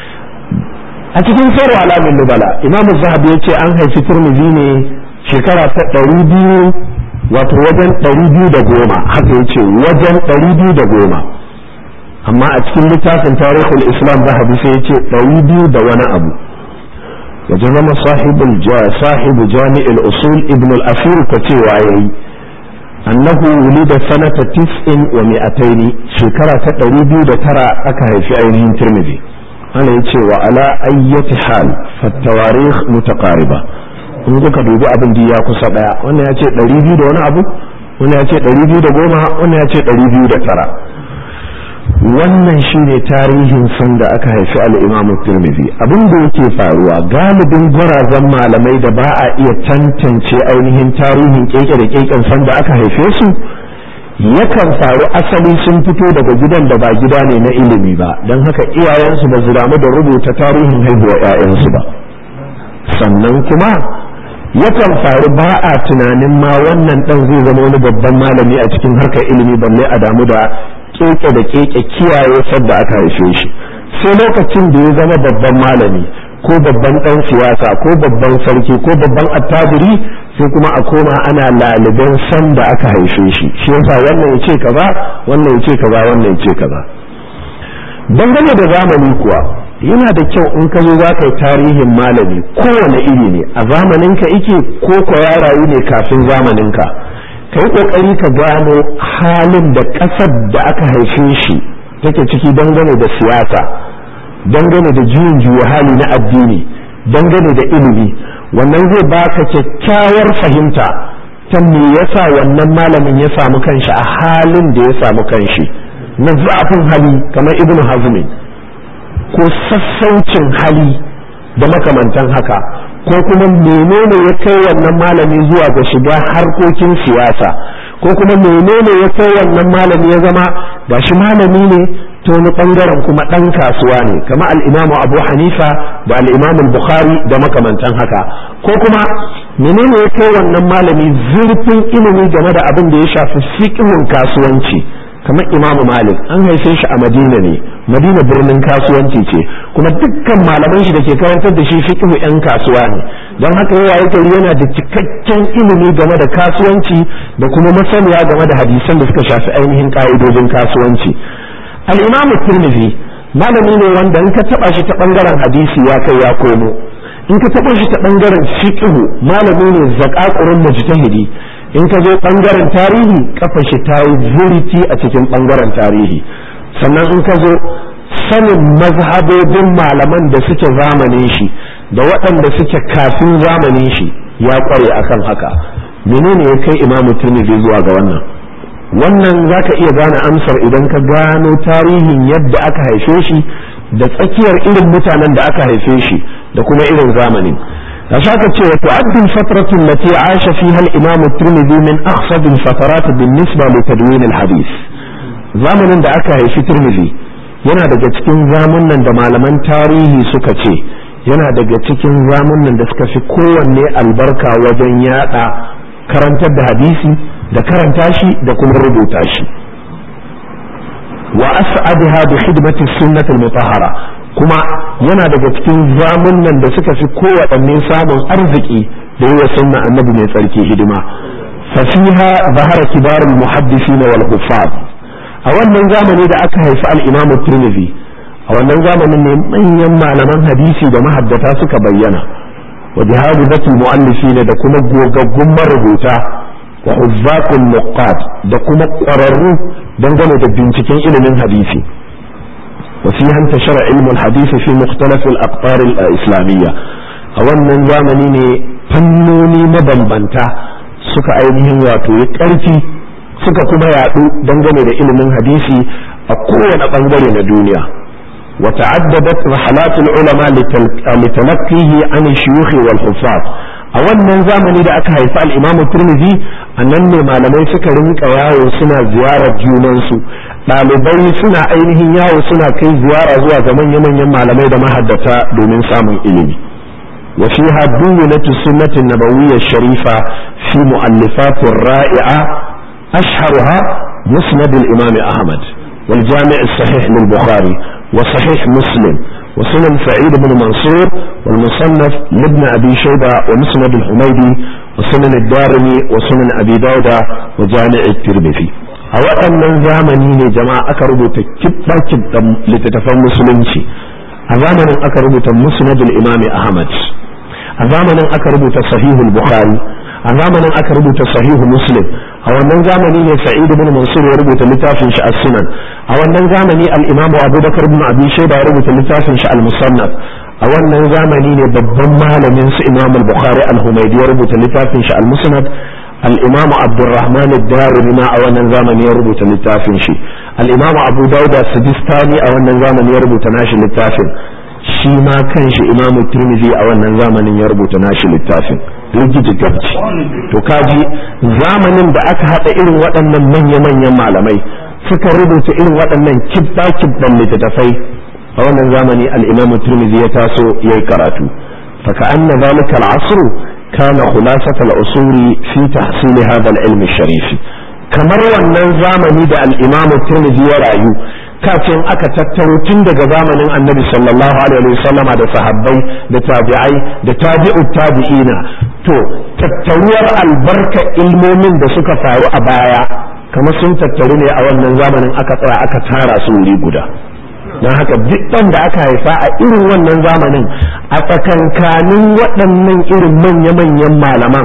أتكين سيروا على من نبلا إمام الزهبي يتي أنهي في ترمذي شكرا تقريبي وتوجن تقريبي دقوما حتى يتي وجن تقريبي دقوما amma a cikin littafin tarihul islam zahabi sai ya ce ɗari biyu da wani abu ya zama sahibul sahibu jami'il usul ibn al-asir ka cewa yayi annahu wulida sanata tis'in wa mi'ataini shekara ta ɗari biyu da tara aka haifi ainihin tirmidhi ana yace wa ala ayyati hal fa tawarikh mutaqariba in kuka dubi abin da ya kusa daya wannan ya ce ɗari biyu da wani abu wannan ya ce ɗari biyu da goma wannan ya ce ɗari biyu da tara wannan shine tarihin san da aka haifi al-Imam Tirmidhi abin da yake faruwa galibin gwarazan malamai da ba a iya tantance ainihin tarihin keke da keken san da aka haife su yakan faru asali sun fito daga gidan da ba gida ne na ilimi ba don haka iyayensu ba su damu da rubuta tarihin haihuwa 'ya'yansu ba sannan kuma yakan faru ba a tunanin ma wannan dan zai zama wani babban malami a cikin harkar ilimi balle a damu da keke da keke kiyaye sadda aka haife shi sai lokacin da ya zama babban malami ko babban dan siyasa ko babban sarki ko babban attajiri sai kuma a koma ana laliban san da aka haife shi shi yasa wannan ya ce kaza wannan ya ce kaza wannan ya ce kaza dangane da zamani kuwa yana da kyau in ka zo za ka yi tarihin malami kowane iri ne a zamaninka ike ko ko ya rayu ne kafin zamaninka ka yi ƙoƙari ka gano halin da ƙasar da aka haife shi take ciki dangane da siyasa dangane da juyin juya hali na addini dangane da ilimi wannan zai baka kyakkyawar fahimta ta me yasa wannan malamin ya samu kanshi a halin da ya samu kanshi na zafin hali kamar ibn hazmi ko sassaucin hali da makamantan haka ko kuma menene ya kai wannan malami zuwa ga shiga harkokin siyasa ko kuma menene ya kai wannan malami ya zama gashi malami ne ta wani bangaren kuma ɗan kasuwa ne kama al'imamu abu hanifa da al'imamu bukhari da makamantan haka ko kuma menene ya kai wannan malami zurfin ilimi game da abin da ya shafi fiqhun kasuwanci kamar imamu malik an haife shi a madina ne madina birnin kasuwanci ce kuma dukkan malaman shi da ke karantar da shi fiqhu yan kasuwa ne don haka yawa yake yana da cikakken ilimi game da kasuwanci da kuma masaniya game da hadisan da suka shafi ainihin ka'idojin kasuwanci al-imam tirmidhi malami ne wanda in ka taba shi ta bangaren hadisi ya kai ya komo in ka taba shi ta bangaren fiqhu malami ne zakakurun mujtahidi in ka zo bangaren tarihi kafa shi ta yi zuriti a cikin bangaren tarihi sannan in ka zo sanin mazhabobin malaman da suke zamanin shi da waɗanda suke kafin zamanin shi ya kware akan haka menene ya kai imamu tirmidhi zuwa ga wannan wannan zaka iya gane amsar idan ka gano tarihin yadda aka haife shi da tsakiyar irin mutanen da aka haife shi da kuma irin zamanin فشاك تشوى تعد الفترة التي عاش فيها الإمام الترمذي من أخصب الفترات بالنسبة لتدوين الحديث زمن da aka haifi Tirmidhi yana daga cikin zamunan da malaman tarihi suka ce yana daga cikin zamunan da suka fi kowanne albarka wajen yada karantar da hadisi da karanta shi da kuma rubuta shi wa as'adaha bi khidmati sunnah al-mutahhara kuma yana daga cikin zamunan da suka fi kowaɗanne samun arziki da yi wa sunna annabi mai tsarki hidima fasiha zahara kibarul muhaddisina wal huffaz a wannan zamani da aka haifi al-imam tirmidhi a wannan zamanin ne manyan malaman hadisi da mahaddata suka bayyana wa jihadizatul muallifina da kuma gogaggun marubuta wa huzzaqul nuqat da kuma ƙwararru dangane da binciken ilimin hadisi وفيها انتشر علم الحديث في مختلف الأقطار الإسلامية أولا زامني فنوني مبنبنتا suka ainihin wato ya ƙarfi suka kuma yaɗu dangane da ilimin hadisi a kowane ɓangare na duniya wa ta'addadat rahalatul ulama litalaqqihi an shuyukh wal huffaz a wannan zamani da aka haifi al-Imam Tirmidhi annan ne malamai suka rinka yawo suna ziyarar junansu ɗalibai suna ainihin yawo suna kai ziyara zuwa ga manya-manyan malamai da mahaddata domin samun ilimi wa fiha duwilatu sunnati nabawiyya sharifa fi mu'allifatir ra'i'a ashharuha musnad al-imam ahmad wal jami' as-sahih lil-bukhari wa sahih muslim وسنن سعيد بن منصور والمصنف لابن أبي شيبة ومسند الحميدي وسنن الدارمي وسنن أبي داود وجامع الترمذي a waɗannan zamani ne jama'a aka rubuta kibba kibban littattafan musulunci a zamanin aka rubuta musnadul imami ahmad a zamanin aka rubuta sahihul bukhari a zamanin aka rubuta sahihu muslim a wannan zamani ne sa'id ibn mansur ya rubuta littafin shi as-sunan a wannan zamani al-imamu abubakar ibn abi shayba ya rubuta littafin shi al-musannaf a wannan zamani ne babban malamin su imam al-bukhari al-humaydi ya rubuta littafin shi al-musnad الإمام عبد الرحمن الدارمي ما أولا زمن يربط للتافن شي الإمام أبو داود السجستاني أولا زمن يربط ناشي للتافن shi ma kan shi imamu tirmidhi a wannan zamanin ya rubuta nashi littafin rigiji gabci to kaji zamanin da aka haɗa irin waɗannan manya-manyan malamai suka rubuta irin waɗannan kibba-kibban littattafai a wannan zamani al-imamu tirmidhi ya taso ya yi karatu faka anna zalika al-asru kana khulasat al-usuri fi tahsil hadha al-ilm al-sharif kamar wannan zamani da al-imamu tirmidhi ya rayu kacin aka tattaro tun daga zamanin annabi sallallahu alaihi wasallam da sahabbai da tabi'ai da tabi'ut tabi'ina to tattaruwar albarka ilmomin da suka faru a baya kamar sun tattaru ne a wannan zamanin aka tsaya aka tara su wuri guda don haka duk ɗan da aka haifa a irin wannan zamanin a tsakankanin waɗannan irin manya-manyan malaman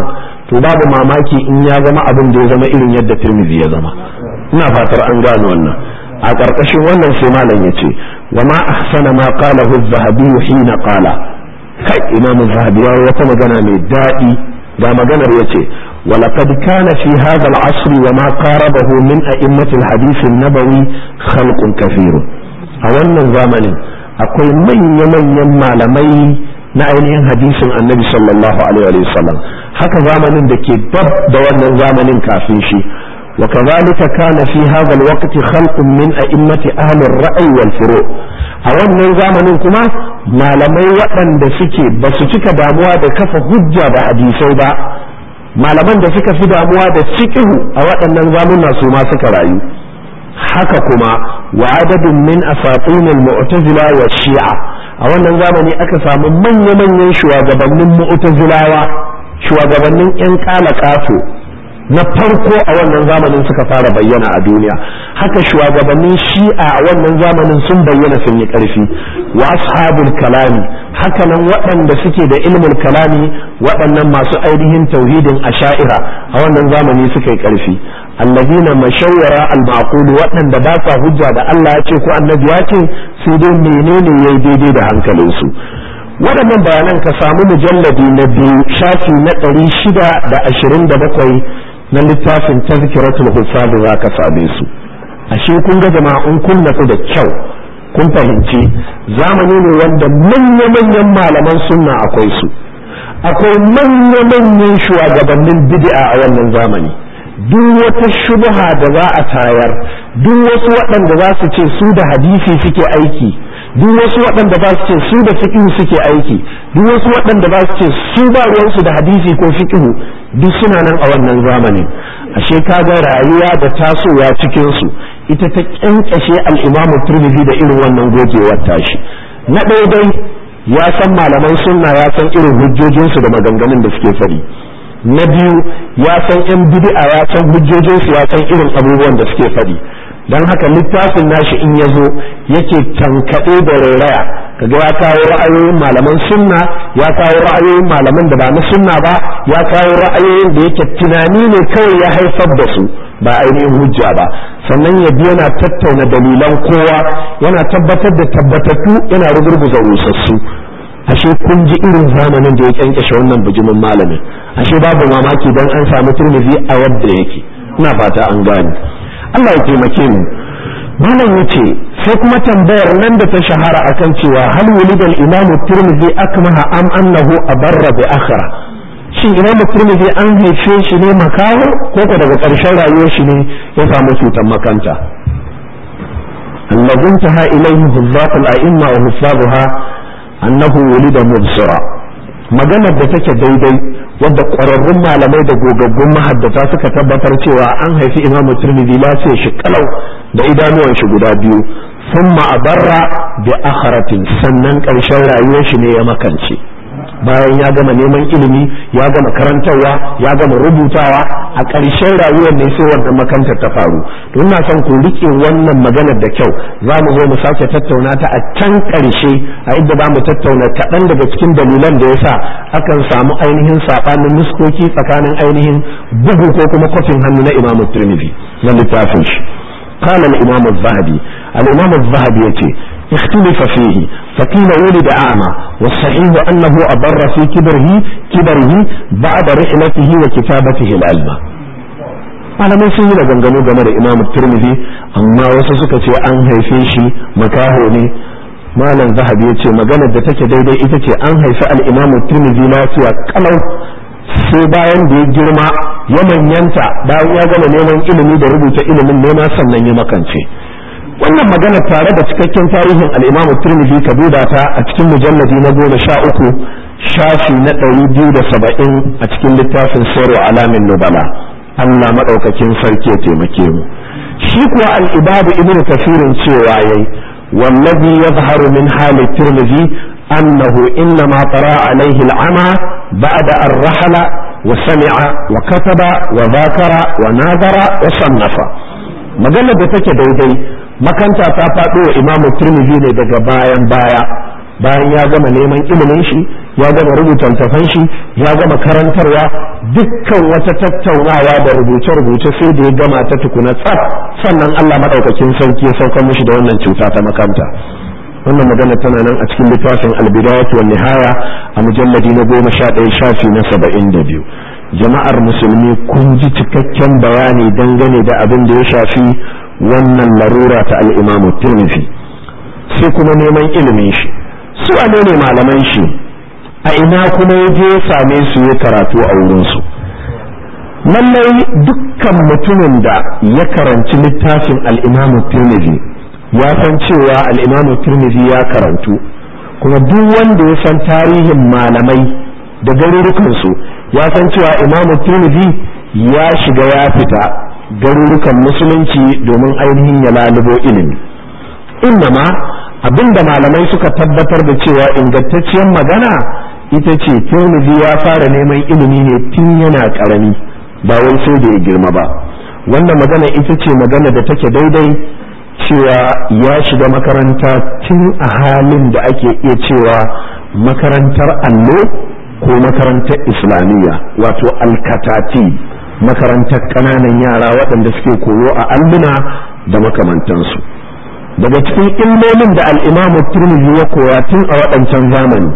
to babu mamaki in ya zama abin da ya zama irin yadda tirmidhi ya zama ina fatar an gano wannan a ƙarƙashin wannan sai malam ya ce wa ma ahsana ma qalahu az-zahabi hina qala kai imamu zahabi ya wata magana mai daɗi ga maganar ya ce ولقد كان في هذا العصر وما قاربه من أئمة الحديث النبوي خلق كثير أولا زمن أقول من يمن يما لمي نعينين حديث النبي صلى الله عليه وسلم haka zamanin da ke dab da wannan zamanin kafin shi وكذلك كان في هذا الوقت خلق من أئمة أهل الرأي والفروع a wannan zamanin kuma malamai waɗanda suke ba su cika damuwa da kafa hujja da hadisai ba malaman da suka fi damuwa da fiqhu a waɗannan zamuna su ma suka rayu haka kuma wa adadin min asatin al-mu'tazila wa shi'a a wannan zamani aka samu manya-manyan shugabannin mu'tazilawa shugabannin yan kalakato na farko a wannan zamanin suka fara bayyana a duniya haka shugabannin shi'a a wannan zamanin sun bayyana sun yi ƙarfi wa ashabul kalami haka nan waɗanda suke da ilmul kalami waɗannan masu ainihin tauhidin asha'ira a wannan zamani suka yi ƙarfi allazina mashawara al-maqul waɗanda ba sa hujja da Allah ya ce ko annabi ya ce sai dai menene yayi daidai da hankalinsu waɗannan bayanan ka samu mujalladi na biyu shafi na ɗari shida da ashirin da bakwai na littafin tazkiratul hufaz za ka same su ashe kun ga jama'a in kun natsu da kyau kun fahimci zamani ne wanda manya-manyan malaman sunna akwai su akwai manya-manyan shugabannin bid'a a wannan zamani duk wata shubha da za a tayar duk wasu waɗanda za su ce su da hadisi suke aiki duk wasu waɗanda ba su ce su da fiqhu suke aiki duk wasu waɗanda ba su ce su ba ruwansu da hadisi ko fiqhu duk suna nan a wannan zamani ashe kaga rayuwa da tasowa cikin su ita ta kyankyashe al-Imam Tirmidhi da irin wannan gogewar tashi na ɗaya dai ya san malaman sunna ya san irin hujjojinsu da maganganun da suke fari na biyu ya san yan bid'a ya san hujjojinsu ya san irin abubuwan da suke fadi don haka littafin nashi in ya zo yake tankaɗe da rairaya kaga ya kawo ra'ayoyin malaman sunna ya kawo ra'ayoyin malaman da ba na sunna ba ya kawo ra'ayoyin da yake tunani ne kawai ya haifar da su ba ainihin hujja ba sannan ya bi yana tattauna dalilan kowa yana tabbatar da tabbatattu yana rugurguza rusassu ashe kun ji irin zamanin da ya kyankyashe wannan bijimin malamin ashe babu mamaki dan an samu turmizi a yadda yake ina fata an gane Allah ya taimake mu malam yace sai kuma tambayar nan da ta shahara akan cewa hal wulidal imamu turmizi akmaha am annahu abarra bi akhra shin imamu turmizi an haife shi ne makaho ko ko daga ƙarshen rayuwar shi ne ya samu cutar makanta الذي انتهى إليه حفاظ الأئمة وحفاظها annahu wulida mubsira maganar da take daidai wadda ƙwararrun malamai da gogaggun mahaddata suka tabbatar cewa an haifi imamu turmidi lafiya shi kalau da idanuwan shi guda biyu sun ma'abarra bi akharatin sannan ƙarshen rayuwar shi ne ya makance bayan ya gama neman ilimi ya gama karantarwa ya gama rubutawa a ƙarshen rayuwar ne sai wannan makantar ta faru to ina son ku rike wannan maganar da kyau za mu zo mu sake tattauna ta a can ƙarshe a inda za mu tattauna kaɗan daga cikin dalilan da yasa akan samu ainihin saɓanin nuskoki tsakanin ainihin bugu ko kuma kwafin hannu na imamu turmizi na littafin shi قال الإمام الذهبي الإمام الذهبي يتي اختلف فيه فقيل ولد أعمى والصحيح أنه أضر في كبره كبره بعد رحلته وكتابته العلم malamai sun yi da gangano game da imamu turmizi amma wasu suka ce an haife shi makaho ne malam zahabi ya ce maganar da take daidai ita ce an haifi al'imamu turmizi lafiya kalau sai bayan da ya girma ya manyanta bayan ya gama neman ilimi da rubuta ilimin nema sannan ya makance wannan magana tare da cikakken tarihin al'imamu turmidi ka duba ta a cikin mujalladi na goma sha uku shafi na ɗari biyu da saba'in a cikin littafin sayarwa alamin nubala allah maɗaukakin sarki ya taimake mu shi kuwa al'ibabu ibn kafirin cewa yayi wallazi yazharu min hali turmidi annahu innama tara alaihi al'ama ba'da ar-rahala وسمع وكتب وذاكر وناظر وصنف maganar da take daidai makanta ta faɗo wa imamu turmizi ne daga bayan baya bayan ya gama neman ilimin shi ya gama rubuta littafan shi ya gama karantarwa dukkan wata tattaunawa da rubuce-rubuce sai da ya gama ta tukuna tsaf sannan Allah madaukakin sarki ya saukar mishi da wannan cuta ta makanta wannan magana tana nan a cikin littafin albidayat wa nihaya a mujalladi na goma sha ɗaya shafi na saba'in da biyu jama'ar musulmi kun ji cikakken bayani dangane da abin da ya shafi wannan larura ta al'imamu tirmidhi sai kuma neman ilimin shi su wane ne malaman shi a ina kuma ya je ya same su ya karatu a wurinsu lallai dukkan mutumin da ya karanci littafin al'imamu tirmidhi ya san cewa al'imamu tirmidhi ya karantu kuma duk wanda ya san tarihin malamai da garurukansu ya san cewa imamu tirmidhi ya shiga ya fita garurukan musulunci domin ainihin ya lalubo ilimi innama abinda malamai suka tabbatar da cewa ingantacciyar magana ita ce tirmidhi ya fara neman ilimi ne tun yana karami ba wai sai da ya girma ba wannan magana ita ce magana da take daidai cewa ya shiga makaranta tun a halin da ake iya cewa makarantar allo ko makarantar islamiyya wato alkatati makarantar ƙananan yara waɗanda suke koyo a alluna da makamantansu daga cikin ilmomin da al'imamu turmizi ya koya tun a waɗancan zamani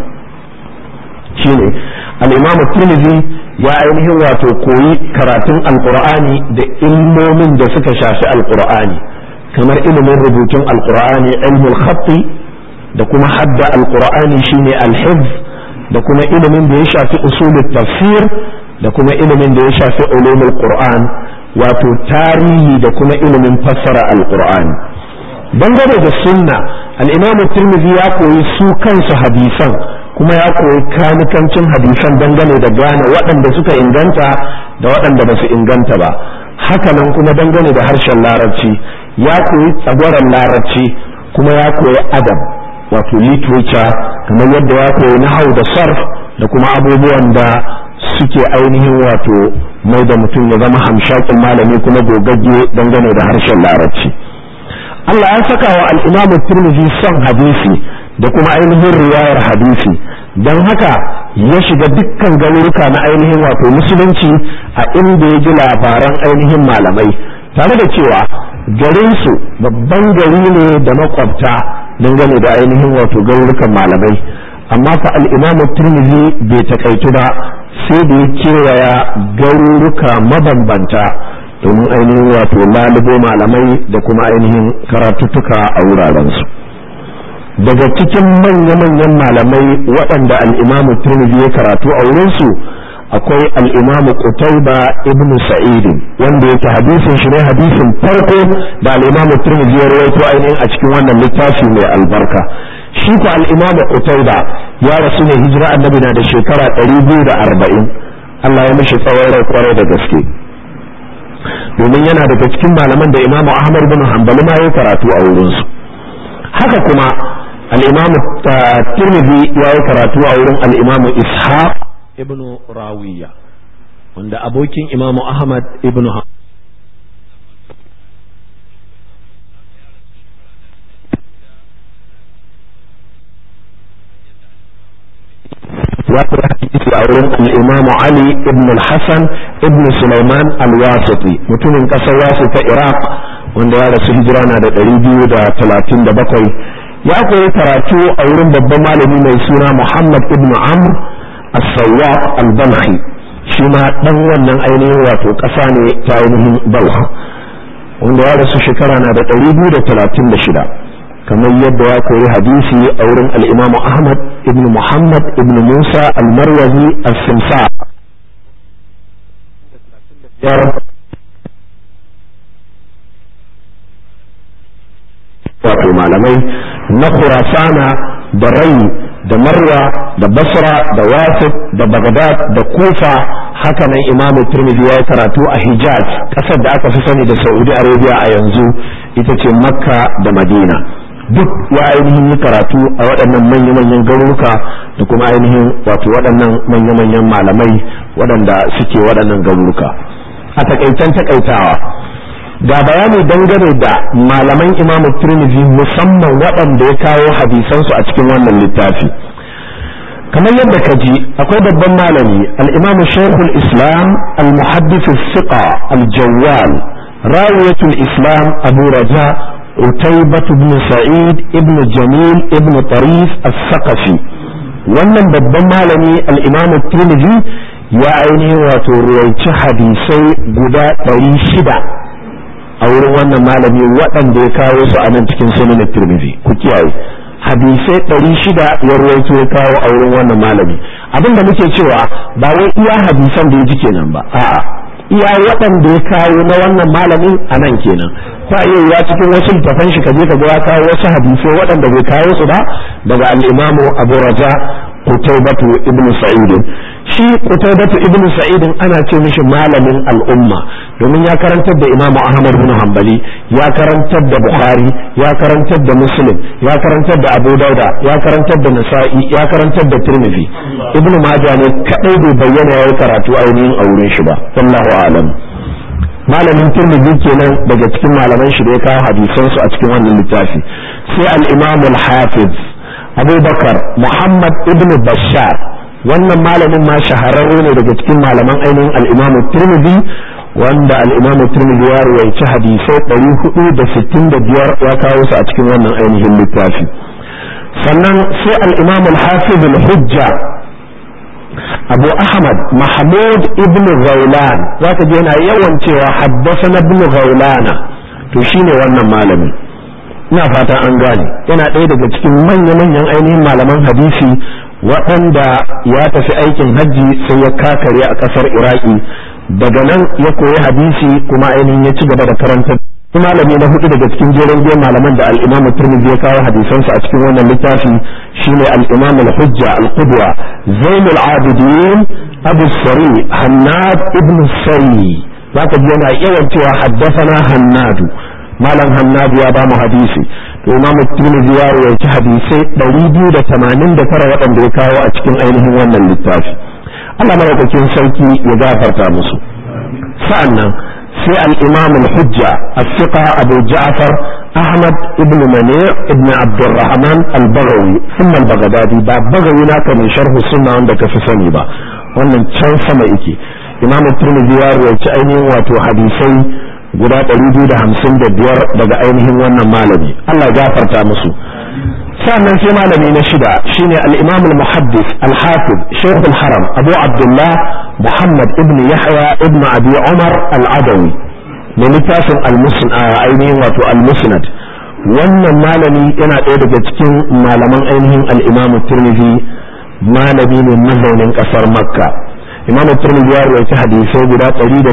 shine al'imamu turmizi ya ainihin wato koyi karatun alƙur'ani da ilmomin da suka shafi alƙur'ani kamar ilimin rubutun alkur'ani ilmul khatti da kuma hadda alkur'ani shine alhifz da kuma ilimin da ya shafi usulul tafsir da kuma ilimin da ya shafi ulumul qur'an wato tarihi da kuma ilimin fassara alkur'ani dangane da sunna al-imam tirmidhi ya koyi su kansu hadisan kuma ya koyi kanikancin hadisan dangane da gane waɗanda suka inganta da waɗanda ba su inganta ba hakanan kuma dangane da harshen larabci ya koyi tsagwaron larabci kuma ya koyi adab wato literature kamar yadda ya koyi nahau da sarf da kuma abubuwan da suke ainihin wato mai da mutum ya zama hamshakin malami kuma gogagge dangane da harshen larabci Allah ya saka wa al'imamu turmizi son hadisi da kuma ainihin riwayar hadisi don haka ya shiga dukkan garuruka na ainihin wato musulunci a inda ya ji labaran ainihin malamai tare da cewa garinsu babban gari ne da makwabta dangane da ainihin wato garurukan malamai amma fa al'imamu turmizi bai takaitu ba sai da ya kewaya garuruka mabambanta domin ainihin wato lalubo malamai da kuma ainihin karatuttuka a wurarensu daga cikin manya-manyan malamai waɗanda al'imamu turmizi ya karatu a wurinsu akwai al'imamu Qutayba ibn Sa'id wanda yake hadisin shi ne hadisin farko da al'imamu Tirmidhi ya rawaito ainihin a cikin wannan littafi mai albarka shi ko al'imamu Qutayba ya rasu ne hijira annabi na da shekara 240 Allah ya mishi tsawon rai kwarai da gaske domin yana daga cikin malaman da imamu Ahmad bin Hanbali ma ya karatu a wurinsu haka kuma al'imamu Tirmidhi ya yi karatu a wurin al'imamu Ishaq ibnu rawiya wanda abokin imamu ahmad ibnu ya fi hadisi a wurin al-imamu ali ibn al-hasan ibn sulaiman al-wasiti mutumin kasar wasu ta iraq wanda ya rasu hijira na da ɗari biyu da talatin da bakwai ya koyi karatu a wurin babban malami mai suna muhammad ibn amr السواق البلخي shi ma dan wannan ainihin wato ƙasa ne ta ainihin balh wanda ya rasu shekara na da ɗari biyu da talatin da shida kamar yadda ya koyi hadisi a wurin al'imamu ahmad ibn muhammad ibn musa al-marwazi al-simsa wato malamai na khurasana da rai da marwa da basra da wasif da bagdad da kufa hakanan imam turmidi ya yi karatu a hijaz kasar da aka fi sani da saudi arabia a yanzu ita ce makka da madina duk ya ainihin yi karatu a waɗannan manya-manyan garuruka da kuma ainihin wato waɗannan manya-manyan malamai waɗanda suke waɗannan garuruka a takaitan takaitawa ga bayani dangane da malaman imamu tirmidhi musamman waɗanda ya kawo hadisansu a cikin wannan littafi kamar yadda ka ji akwai babban malami al-imam shaykhul islam al-muhaddith al-thiqa al-jawwal rawiyatul islam abu raja utaybah ibn sa'id ibn jamil ibn tarif al-thaqafi wannan babban malami al-imam tirmidhi ya ainihin wato ruwaici hadisai guda ɗari shida a wurin wannan malami waɗanda ya kawo su a nan cikin sunan tirmidhi ku kiyaye hadisai ɗari shida ya ruwaito ya kawo a wurin wannan malami abin da muke cewa ba wai iya hadisan da ya ji kenan ba a'a iya waɗanda ya kawo na wannan malamin a nan kenan ta iya ya cikin wasu littafan shi ka je ka ga ya kawo wasu hadisai waɗanda bai kawo su ba daga al-imamu abu raja qutaybatu ibn sa'id shi qutaybatu ibn sa'id ana ce mishi malamin al'umma domin ya karantar da imamu ahmad bin hanbali ya karantar da bukhari ya karantar da muslim ya karantar da abu dauda ya karantar da nasa'i ya karantar da tirmidhi ibn majah ne kadai bai bayyana yayi karatu ainihin a wurin shi ba wallahu a'lam malamin tirmidhi kenan daga cikin malaman shi da ya kawo hadisansu a cikin wannan littafi sai al-imam al-hafiz abubakar muhammad ibn bashar wannan malamin ma shahararre ne daga cikin malaman ainihin al'imamu turmidi wanda al'imamu turmidi ya ruwaici hadisai ɗari hudu da sittin da biyar ya kawo su a cikin wannan ainihin littafi sannan sai al'imamu al-hafiz al-hujja abu ahmad mahmud ibn ghaulan zaka je yana yawan cewa haddasa na ibn ghaulana to shine wannan malamin ina fata an gane yana ɗaya daga cikin manya-manyan ainihin malaman hadisi waɗanda ya tafi aikin hajji sai ya kakare a ƙasar iraki daga nan ya koyi hadisi kuma ainihin ya ci gaba da karanta malami na hudu daga cikin jerin biyan malaman da al-imam turmizi ya kawo hadisansa a cikin wannan littafi shine al-imam al-hujja al-qudwa zainul abidin abu sari hannad ibn sari zaka ji yana yawan cewa haddathana hannadu malam hannadu ya ba mu hadisi to imam tirmidhi ya rawaita hadisai 289 waɗanda ya kawo a cikin ainihin wannan littafi Allah madaukakin sarki ya gafarta musu sa'annan sai al-imam al-hujja as-siqa abu ja'far ahmad ibn mani ibn abdurrahman al-baghawi thumma al-baghdadi ba baghawi naka mai sharh sunna wanda ka fi sani ba wannan can sama yake imam tirmidhi ya rawaita ainihin wato hadisai guda ɗari biyu da hamsin da biyar daga ainihin wannan malami Allah ya gafarta musu sannan sai malami na shida shine al-imam al-muhaddis al-hafiz shaykh al-haram abu abdullah muhammad ibn yahya ibn abi umar al-adawi mai littafin ainihin wato al-musnad wannan malami yana ɗaya daga cikin malaman ainihin al-imam tirmidhi malami ne mazaunin ƙasar makka imam turmidi ya rawaita hadisai guda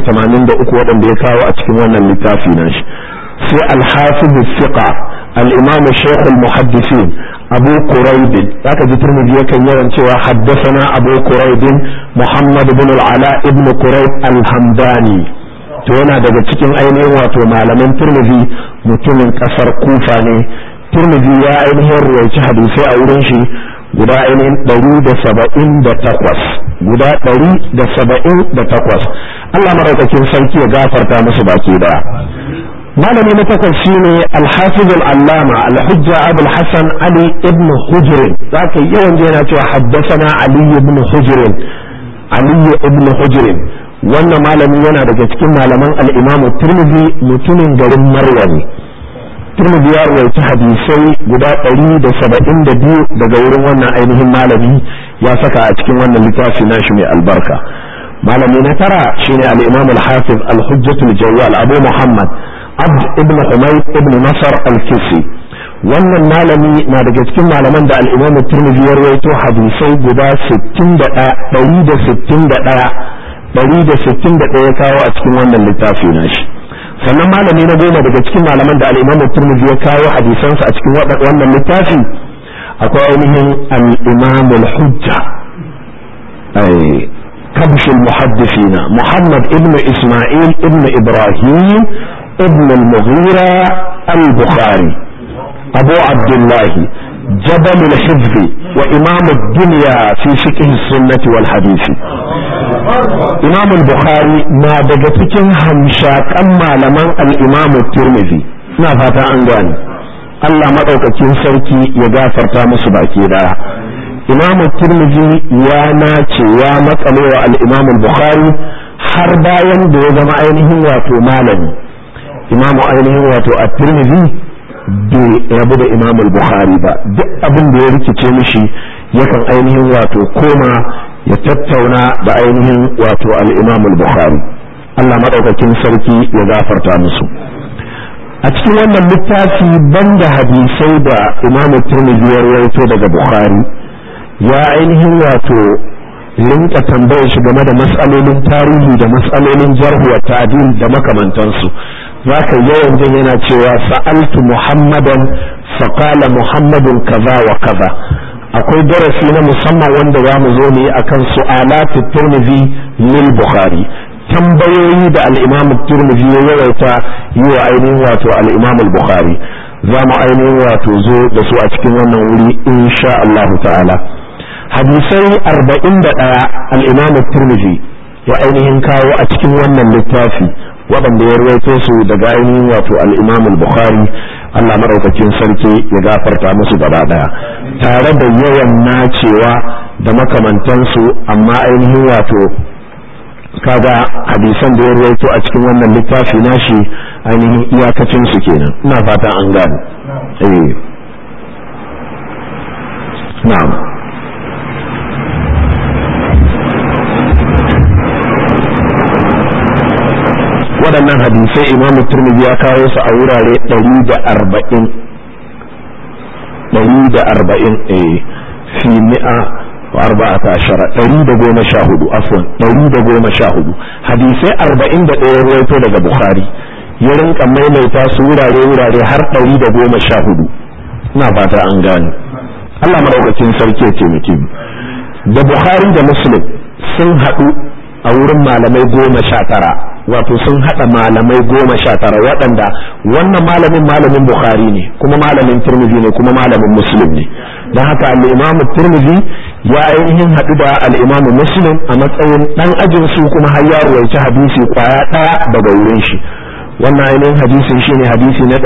183 waɗanda ya kawo a cikin wannan littafi nashi sai al-hafiz thiqa al-imam shaykh al-muhaddisin abu quraib zaka ji turmidi yakan yawan cewa haddathana abu quraib muhammad ibn al-ala ibn quraib al-hamdani to yana daga cikin ainihin wato malaman turmidi mutumin kasar kufa ne turmidi ya ainihin ruwaici hadisai a wurin shi guda ainihin ɗari da saba'in da takwas guda ɗari da saba'in da takwas Allah maraukakin sarki ya gafarta musu baki daya malami na takwas shine alhafiz al-allama al-hujja abul hasan ali ibn hujr zaka yawan je yana cewa haddathana ali ibn hujr ali ibn hujr wannan malami yana daga cikin malaman al-imam tirmidhi mutumin garin maryam Tirmidhi ya rawaita hadisai guda ɗari da saba'in da biyu daga wurin wannan ainihin malami ya saka a cikin wannan littafi nashi mai albarka malami na tara shine al-imam al-hafiz al-hujjat al-jawwal abu muhammad abd ibn humayd ibn nasar al-kisi wannan malami na daga cikin malaman da al-imam tirmidhi ya rawaito hadisai guda 61 161 161 ya kawo a cikin wannan littafi nashi sannan malami na goma daga cikin malaman da al-Imam Tirmidhi ya kawo hadisansa a cikin wannan littafi akwai ainihin al-Imam al-Hujja ay kabsh al-muhaddithin Muhammad ibn Isma'il ibn Ibrahim ibn al-Mughira al-Bukhari Abu Abdullah جبل الحفظ وإمام الدنيا في فقه السنة والحديث إمام البخاري ما دقتكين همشاك أما لمن الإمام الترمذي ما فاتا أنغاني Allah maɗaukakin sarki ya gafarta musu baki daya imamu tirmidhi ya nace ya matsale wa al-imam al-bukhari har bayan da ya zama ainihin wato malami imamu ainihin wato at-tirmidhi bai rabu da imam al-bukhari ba duk abin da ya rikice mishi yakan ainihin wato koma ya tattauna da ainihin wato al-imam al-bukhari Allah maɗaukakin sarki ya gafarta musu a cikin wannan littafi banda hadisai da imam turmizi ya rawaito daga bukhari ya ainihin wato rinka tambayar shi game da matsalolin tarihi da matsalolin jarhu wa ta'dil da makamantansu zaka yawan jin yana cewa sa'altu muhammadan faqala muhammadun kaza wa kaza akwai darasi na musamman wanda za mu zo ne akan su'alatu turmizi lil bukhari tambayoyi da al'imam turmizi ya yawaita yi wa ainihin wato al'imam bukhari za mu ainihin wato zo da su a cikin wannan wuri insha Allah ta'ala hadisai arba'in da ɗaya al'imam turmizi ya ainihin kawo a cikin wannan littafi waɗanda ya rawaito su daga ainihin wato al'imam bukhari Allah maɗaukakin sarki ya gafarta musu gaba ɗaya tare da yawan nacewa da makamantansu amma ainihin wato kaga hadisan da ya rawaito a cikin wannan littafi nashi ainihin iyakacin su kenan ina fatan an gane eh na'am waɗannan hadisai imam turmidi ya kawo su a wurare 140 140 eh fi mi'a وأربعة عشر تريد قوم شاهد عفوا تريد قوم شاهد حديثي أربعين دقيقة رويتو لغا بخاري يرن كما يميتا سورة رورة هر تريد قوم شاهد نافاتا أنغاني Allah madaukakin sarki ya taimake mu da Bukhari da Muslim sun haɗu a wurin malamai goma sha tara wato sun haɗa malamai goma sha tara waɗanda wannan malamin malamin Bukhari ne kuma malamin Tirmidhi ne kuma malamin Muslim ne don haka al-Imam Tirmidhi ya ainihin haɗu da al-Imam Muslim a matsayin ɗan ajin su kuma har ya ruwaici hadisi kwaya ɗaya daga wurin shi wannan ainihin hadisin shine hadisi na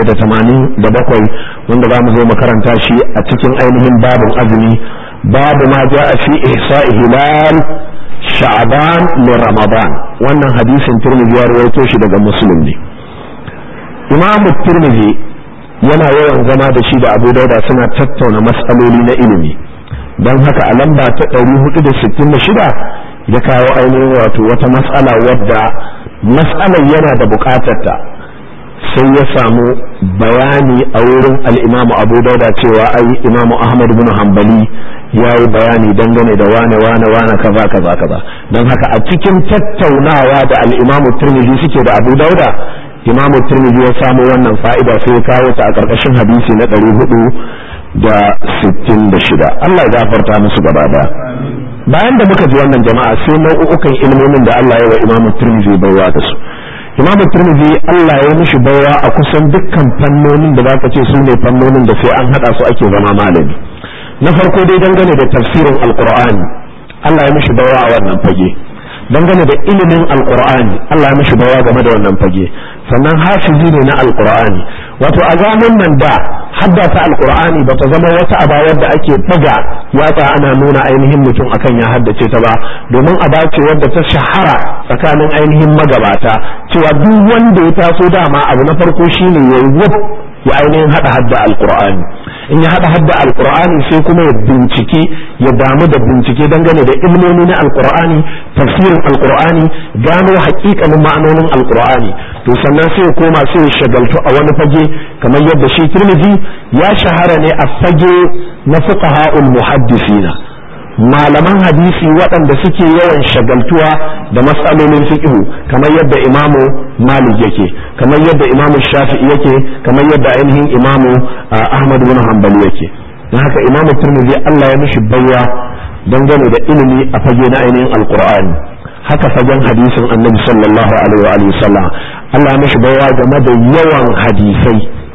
687 wanda za mu zo makaranta shi a cikin ainihin babin azumi babu ma ja fi ihsa'i hilal sha'ban li ramadan wannan hadisin tirmidhi ya rawaito shi daga muslim ne imam tirmidhi yana yawan zama da shi da abu dauda suna tattauna matsaloli na ilimi don haka a lamba ta 466 ya kawo ainihin wato wata matsala wadda matsalar yana da bukatarta sai ya samu bayani a wurin al'imamu abu dauda cewa ai imamu ahmad bin hanbali ya yi bayani dangane da wane wane wane kaza kaza kaza don haka a cikin tattaunawa da al'imamu turmizi suke da abu dauda imamu turmizi ya samu wannan fa'ida sai ya kawo ta a ƙarƙashin hadisi na ɗari hudu da sittin da shida Allah ya gafarta musu gaba daya bayan da muka ji wannan jama'a sai nau'ukan ilmomin da Allah ya wa imamu turmizi baiwa da su imamu turmizi Allah ya mishi baiwa a kusan dukkan fannonin da zaka ce su ne fannonin da sai an hada su ake zama malami na farko dai dangane da tafsirin alqur'ani Allah ya mishi baiwa a wannan fage dangane da ilimin alqur'ani Allah ya mishi baiwa game da wannan fage sannan hafizi ne na alqur'ani wato a zamanin nan da haddata alqur'ani bata zama wata aba wadda ake daga yatsa ana nuna ainihin mutum akan ya haddace ta ba domin aba ce wadda ta shahara tsakanin ainihin magabata cewa duk wanda ya taso dama abu na farko shine yayi wuf ya ainihin hada hadda alqur'ani in ya hada hadda alqur'ani sai kuma ya bincike ya damu da bincike dangane da ilmomi na alqur'ani tafsirin alqur'ani gano haƙiƙanin ma'anonin alqur'ani to sannan sai ya koma sai ya shagaltu a wani fage kamar yadda shi Tirmidhi ya shahara ne a fage na fuqaha'ul muhaddisina malaman hadisi waɗanda suke yawan shagaltuwa da matsalolin fiqhu kamar yadda imamu malik yake kamar yadda imamu shafi'i yake kamar yadda ainihin imamu ahmad bin hanbali yake don haka imamu turmizi Allah ya mishi baiwa dangane da ilimi a fage na ainihin alqur'ani haka fagen hadisin annabi sallallahu alaihi wa alihi sallam Allah ya mishi baiwa game da yawan hadisai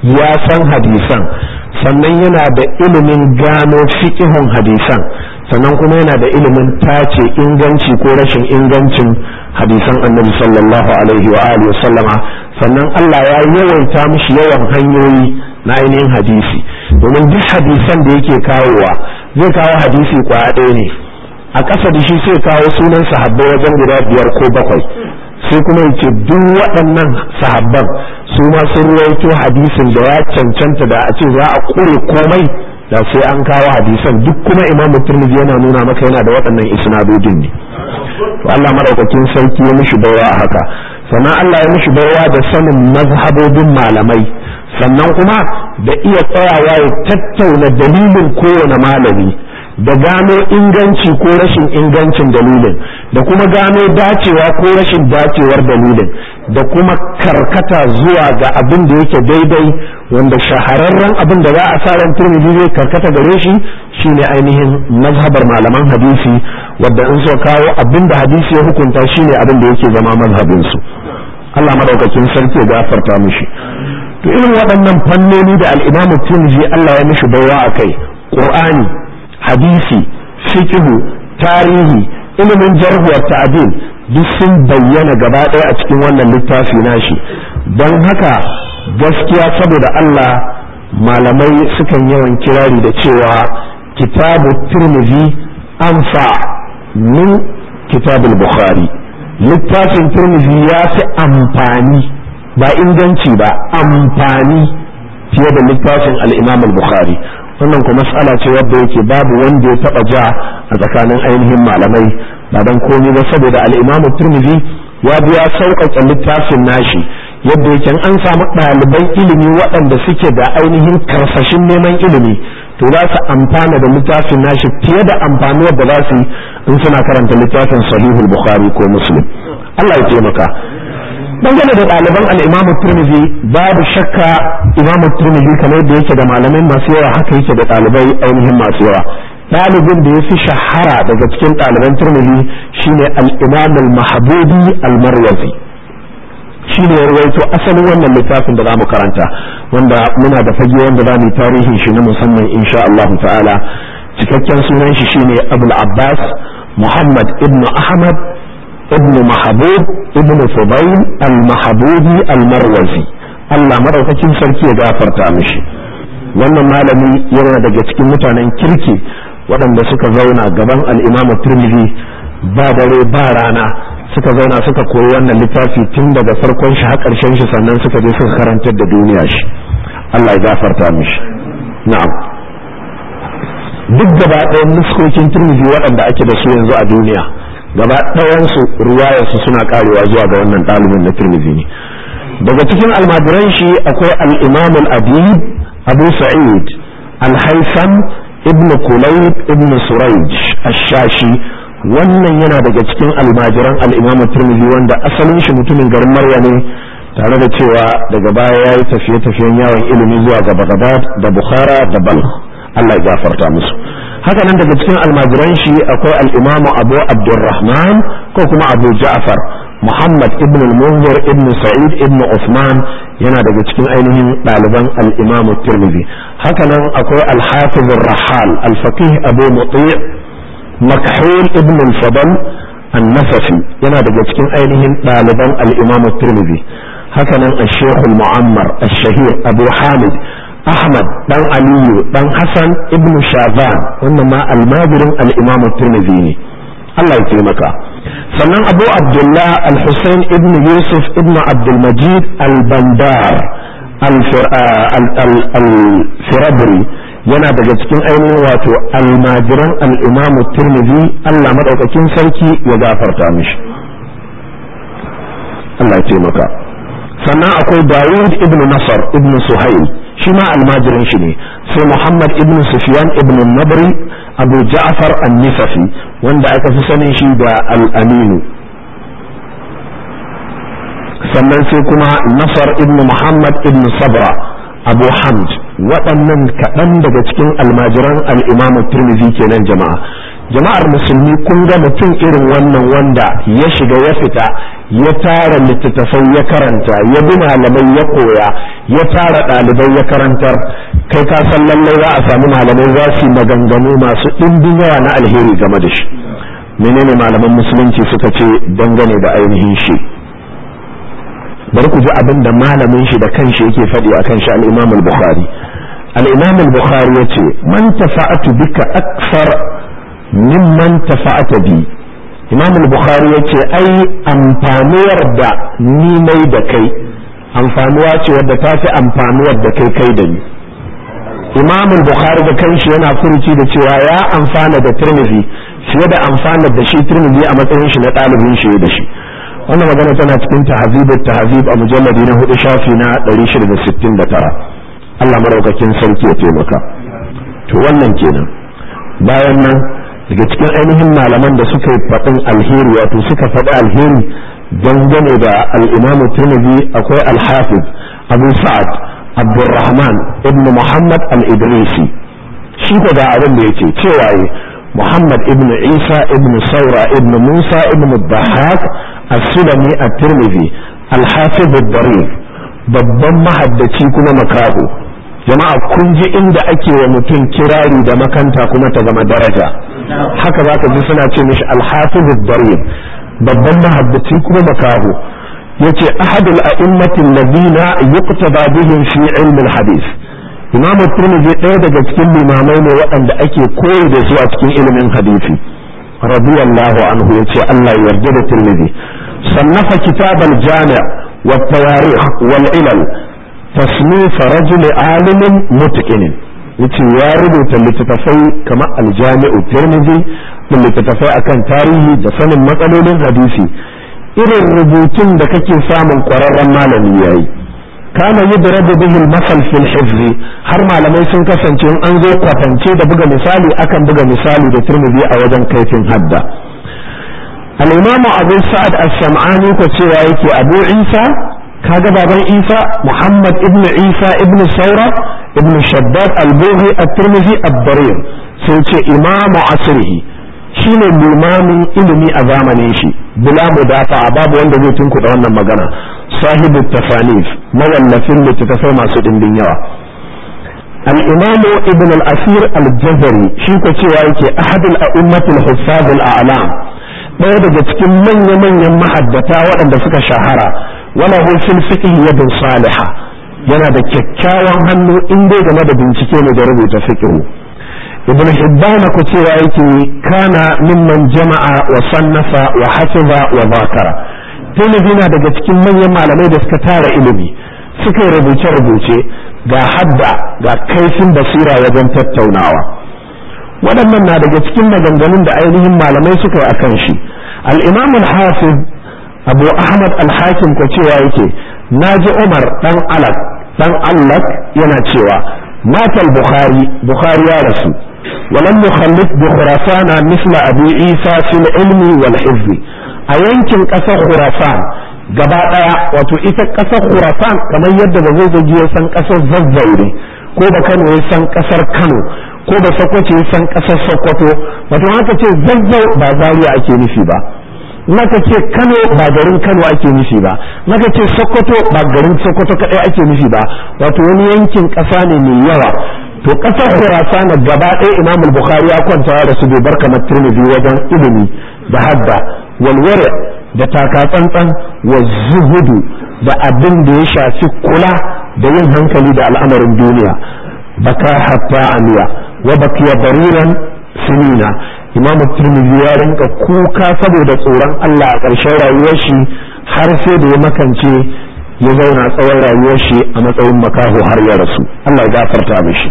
ya san hadisan sannan yana da ilimin gano fiƙihun hadisan sannan kuma yana da ilimin tace inganci ko rashin ingancin hadisan annabi sallallahu alaihi wa alihi sallama sannan Allah ya yawaita mishi yawan hanyoyi na ainihin hadisi domin duk hadisan da yake kawowa zai kawo hadisi kwaya ɗaya ne a ƙasa da shi sai kawo sunan sahabbai wajen guda biyar ko bakwai sai kuma yake duk waɗannan sahabban su ma sun ruwaito hadisin da ya cancanta da a ce za a ƙure komai da sai an kawo hadisan duk kuma imamu turmizi yana nuna maka yana da waɗannan isnadodin ne to Allah madaukakin sarki ya mishi baiwa a haka sannan Allah ya mishi baiwa da sanin mazhabobin malamai sannan kuma da iya tsayawa ya tattauna dalilin kowane malami da gano inganci ko rashin ingancin dalilin da kuma gano dacewa ko rashin dacewar dalilin da kuma karkata zuwa ga abin da yake daidai wanda shahararren abin da za a sa ran turmiji zai karkata gare shi shine ainihin mazhabar malaman hadisi wadda in so kawo abin da hadisi ya hukunta shine abin da yake zama mazhabin su Allah madaukakin sarki ya gafarta mishi to irin waɗannan fannoni da al-Imam Tirmidhi Allah ya mishi baiwa akai Qur'ani hadisi fiqhu tarihi ilimin jarh wa ta'dil duk sun bayyana gaba ɗaya a cikin wannan littafi nashi don haka gaskiya saboda Allah malamai sukan yawan kirari da cewa kitabu tirmidhi anfa min kitabul bukhari littafin tirmidhi ya fi amfani ba inganci ba amfani fiye da littafin al-imam al-bukhari wannan kuma matsala ce wadda yake babu wanda ya taba ja a tsakanin ainihin malamai ba dan komai ba saboda al-imam tirmidhi ya biya sauƙaƙe littafin nashi yadda yake an samu ɗaliban ilimi waɗanda suke da ainihin karsashin neman ilimi to za su amfana da littafin nashi fiye da amfani da za su in suna karanta littafin sahihul bukhari ko muslim Allah ya taimaka dangane da ɗaliban al-imam turmizi babu shakka imam turmizi kamar yadda yake da malamai masu yawa haka yake da ɗalibai ainihin masu yawa ɗalibin da ya fi shahara daga cikin ɗaliban turmizi shine al-imam al-mahbubi al-marwazi shi ne ya rawaito asalin wannan littafin da za mu karanta wanda muna da fage wanda za mu yi tarihin shi na musamman insha Allah ta'ala cikakken sunan shi shine Abul Abbas Muhammad ibn Ahmad ibn Mahbub ibn Fudail al-Mahbubi al-Marwazi Allah madaukakin sarki ya gafarta mishi wannan malami yana daga cikin mutanen kirki waɗanda suka zauna gaban al-Imam Tirmidhi ba dare ba rana suka zauna suka koyi wannan littafi tun daga farkon shi har ƙarshen shi sannan suka je suka karantar da duniya shi Allah ya gafarta mishi na'am duk gaba ɗayan nuskokin turmizi waɗanda ake da su yanzu a duniya gaba ɗayan su riwayar su suna karewa zuwa ga wannan ɗalibin na turmizi ne daga cikin almajiran shi akwai al-imam al-adib abu sa'id al-haytham ibn kulayb ibn surayj ash-shashi wannan yana daga cikin almajiran al'imamu turmizi wanda asalin shi mutumin garin marya ne tare da cewa daga baya ya yi tafiye-tafiyen yawon ilimi zuwa ga bagdad da bukhara da balkh allah ya gafarta musu haka nan daga cikin almajiran shi akwai al'imamu abu abdurrahman ko kuma abu ja'far muhammad ibn al-munzir ibn sa'id ibn usman yana daga cikin ainihin ɗaliban al'imamu turmizi haka nan akwai al-hafiz rahal al-faqih abu muti' مكحول ابن الفضل النفسي yana daga cikin ainihin ɗaliban al-Imam Tirmidhi hakanan al-Sheikh al-Mu'ammar al-Shahir Abu Hamid Ahmad dan Aliyu dan Hassan ibn Shazan wannan ma almajirin al-Imam Tirmidhi ne Allah ya taimaka sannan Abu Abdullah al-Husayn ibn Yusuf ibn Abdul Majid al-Bandar al-Firabri yana daga cikin ainihin wato almajiran al'imamu turmizi Allah maɗaukakin sarki ya gafarta mishi Allah ya taimaka sannan akwai Dawud ibn Nasar ibn Suhail shi ma almajirin shi ne sai Muhammad ibn Sufyan ibn Nabri Abu Ja'far an-Nisafi wanda aka fi sanin shi da al-Aminu sannan sai kuma Nasar ibn Muhammad ibn Sabra Abu Hamd waɗannan kaɗan daga cikin almajiran al'imamu turmizi kenan jama'a jama'ar musulmi kun ga mutum irin wannan wanda ya shiga ya fita ya tara littattafai ya karanta ya bi malamai ya koya ya tara ɗalibai ya karantar kai ka san lallai za a samu malamai za su yi maganganu masu ɗimbin yawa na alheri game da shi menene malaman musulunci suka ce dangane da ainihin shi bari ku ji abin da malamin shi da kanshi yake faɗi akan shi al-Imam al-Bukhari al-Imam al-Bukhari yace man tafa'atu bika akthar mimman tafa'ata bi Imam al-Bukhari yace ai amfanuwar da ni mai da kai amfanuwa ce wadda ta fi amfanuwar da kai kai da ni Imam al-Bukhari da kanshi yana furuci da cewa ya amfana da Tirmidhi fiye da amfana da shi Tirmidhi a matsayin shi na ɗalibin shi da shi wannan magana tana cikin tahzibut tahzib a mujalladi na hudu shafi na 669 Allah maraukakin sarki ya taimaka to wannan kenan bayan nan daga cikin ainihin malaman da suka yi faɗin alheri wato suka faɗi alheri dangane da al-Imam Tirmidhi akwai al-Hafiz Abu Sa'ad Abdurrahman ibn Muhammad al-Idrisi shi ko ga abin da yake cewa محمد ابن عيسى ابن ثورة ابن موسى ابن الضحاك السلمي الترمذي الحافظ الضرير babban mahaddaci kuma makaho jama'a kun ji inda ake wa mutum kirari da makanta kuma ta zama daraja haka za ka ji suna ce mishi alhafiz darir babban mahaddaci kuma makaho yace ahadul a'immatin ladina yuqtada bihim fi ilm al-hadith imam turmiji ɗaya daga cikin limamai ne waɗanda ake koyi da su a cikin ilimin hadisi radiyallahu anhu yace Allah ya yarda da turmiji sannafa kitab al-jami' wa tawarikh wal ilal tasnif rajul alimin mutqin yace ya rubuta littattafai kamar al-jami'u turmiji da littattafai akan tarihi da sanin matsalolin hadisi irin rubutun da kake samun ƙwararren malami yayi kana yudrabu bihi al-masal fil hifz har malamai sun kasance in an zo kwatance da buga misali akan buga misali da Tirmidhi a wajen kaifin hadda al-imamu Abu Sa'ad as-Sam'ani ko cewa yake Abu Isa kaga baban Isa Muhammad ibn Isa ibn Saura ibn Shaddad al-Buhi at-Tirmidhi ad-Darir sai ce imamu asrihi shine limamin ilimi a zamanin shi bila mudafa babu wanda zai tunkuɗa wannan magana sahibu tafanif mawallafin littattafai masu ɗimbin yawa al-imamu ibn al-asir al-jazari shi ko cewa yake ahadul a'immatul huffaz al-a'lam ɗaya daga cikin manya-manyan mahaddata waɗanda suka shahara wala hu fil fiqh yadun salihah yana da kyakkyawan hannu in dai game da bincike ne da rubuta fiqh ibn hibban ko cewa yake kana mimman jama'a wa sannafa wa hafiza wa zakara Tirmidhi na daga cikin manyan malamai da suka tara ilimi suka yi rubuce-rubuce ga hadda ga kaifin basira wajen tattaunawa waɗannan na daga cikin maganganun da ainihin malamai suka yi akan shi al-imam al-hafiz abu ahmad al-hakim ko cewa yake naji umar dan alak dan allak yana cewa matal bukhari bukhari ya rasu ولم يخلف بخراسان مثل أبي عيسى في العلم والحفظ a yankin ƙasar Khurasan gaba ɗaya wato ita ƙasar Khurasan kamar yadda ba zai gaji ya san ƙasar Zazzaure ko da Kano ya san ƙasar Kano ko da Sokoto ya san ƙasar Sokoto wato haka ce Zazzau ba Zaria ake nufi ba naka ce Kano ba garin Kano ake nufi ba naka ce Sokoto ba garin Sokoto kadai ake nufi ba wato wani yankin ƙasa ne mai yawa to ƙasar Khurasan gaba ɗaya Imam Bukhari ya kwanta da su bai bar kamar Tirmidhi wajen ilimi da hadda walware da takatsantsan wa zuhudu da abin da ya shafi kula da yin hankali da al'amarin duniya baka hatta amiya wa bakiya bariran sinina imam tirmidhi ya rinka kuka saboda tsoron Allah a ƙarshen rayuwar shi har sai da ya makance ya zauna tsawon rayuwar shi a matsayin makaho har ya rasu Allah ya gafarta mishi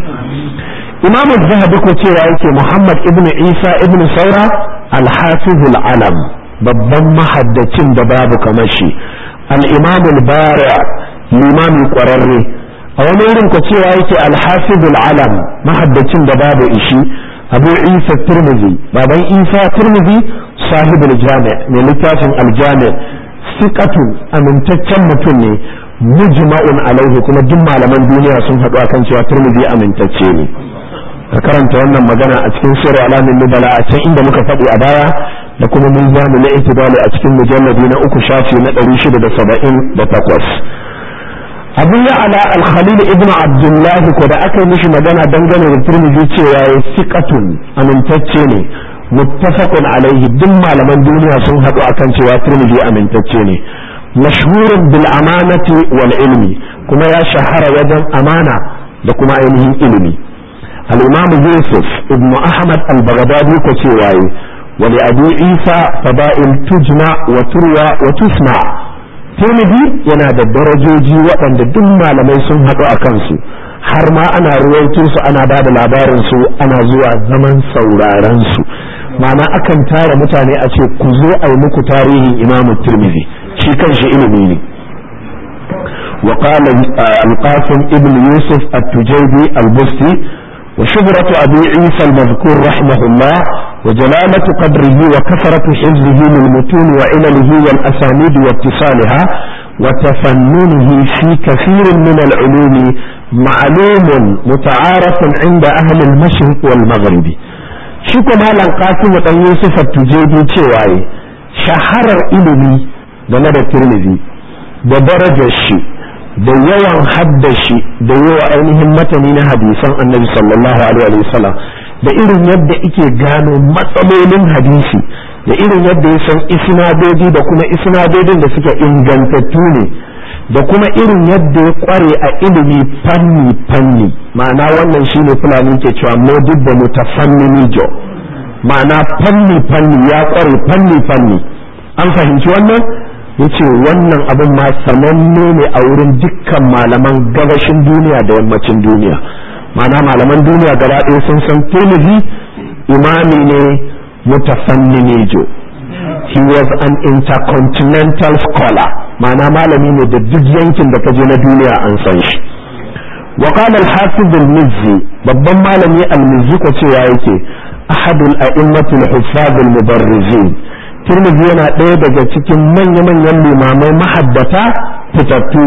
imam zahabi ko cewa yake muhammad ibn isa ibn saura al-hafizul alam babban mahaddacin da babu kamar shi al-imam al-bari limami kwararre a wani wurin ko cewa yake al-hafiz al-alam mahaddacin da babu ishi abu isa tirmidhi baban isa tirmidhi sahib al-jami' mai littafin al-jami' siqatun amintaccen mutum ne mujma'un alaihi kuma duk malaman duniya sun haɗu akan cewa tirmidhi amintacce ne ka karanta wannan magana a cikin sirri alamin nubala a can inda muka faɗi a baya da kuma mizanu na itidali a cikin mujalladi na uku shafi na ɗari shida da saba'in da takwas abu ya ala alkhalil ibn abdullahi ko da aka yi mishi magana dangane da turmiji cewa ya siƙatun amintacce ne muttafaqun alaihi duk malaman duniya sun haɗu akan cewa turmiji amintacce ne mashhurun bil amanati wal ilmi kuma ya shahara wajen amana da kuma ainihin ilimi al-imam yusuf ibn ahmad al-baghdadi ko cewa yi wa li abu isa fada'il tujna wa turwa wa tusma tirmidhi yana da darajoji waɗanda duk malamai sun haɗu a kansu har ma ana ruwaito su ana ba da labarin su ana zuwa zaman sauraron su ma'ana akan tara mutane a ce ku zo a yi muku tarihin imamu tirmidhi shi kanshi ilimi ne وقال القاسم ابن يوسف التجيبي البستي وشهرة أبي عيسى المذكور رحمه الله وجلالة قدره وكثرة حفظه للمتون وعلله والأسانيد واتصالها وتفننه في كثير من العلوم معلوم متعارف عند أهل المشرق والمغرب شكو مالا قاسم أن يوسف التجيبي تشواي شهر إلمي game da tirmidhi da darajar shi da yawan haddashi da yawa ainihin matani na hadisan annabi sallallahu alaihi wasallam da irin yadda ike gano matsalolin hadisi da irin yadda ya san isnadodi da kuma isnadodin da suke ingantattu ne da kuma irin yadda ya kware a ilimi fanni fanni ma'ana wannan shine fulani ke cewa modib da mutafanni jo ma'ana fanni fanni ya kware fanni fanni an fahimci wannan yace wannan abin ma sananne ne a wurin dukkan malaman gabashin duniya da yammacin duniya ma'ana malaman duniya gaba ɗaya sun san tirmidhi imami ne mutafanninejo he was an intercontinental scholar ma'ana malami ne da duk yankin da kaje na duniya an san shi wa qala al-hafiz al-mizzi babban malami al-mizzi ko cewa yake ahadul a'immatul huffaz al-mubarrizin tirmidhi yana ɗaya daga cikin manya-manyan limamai mahaddata fitattu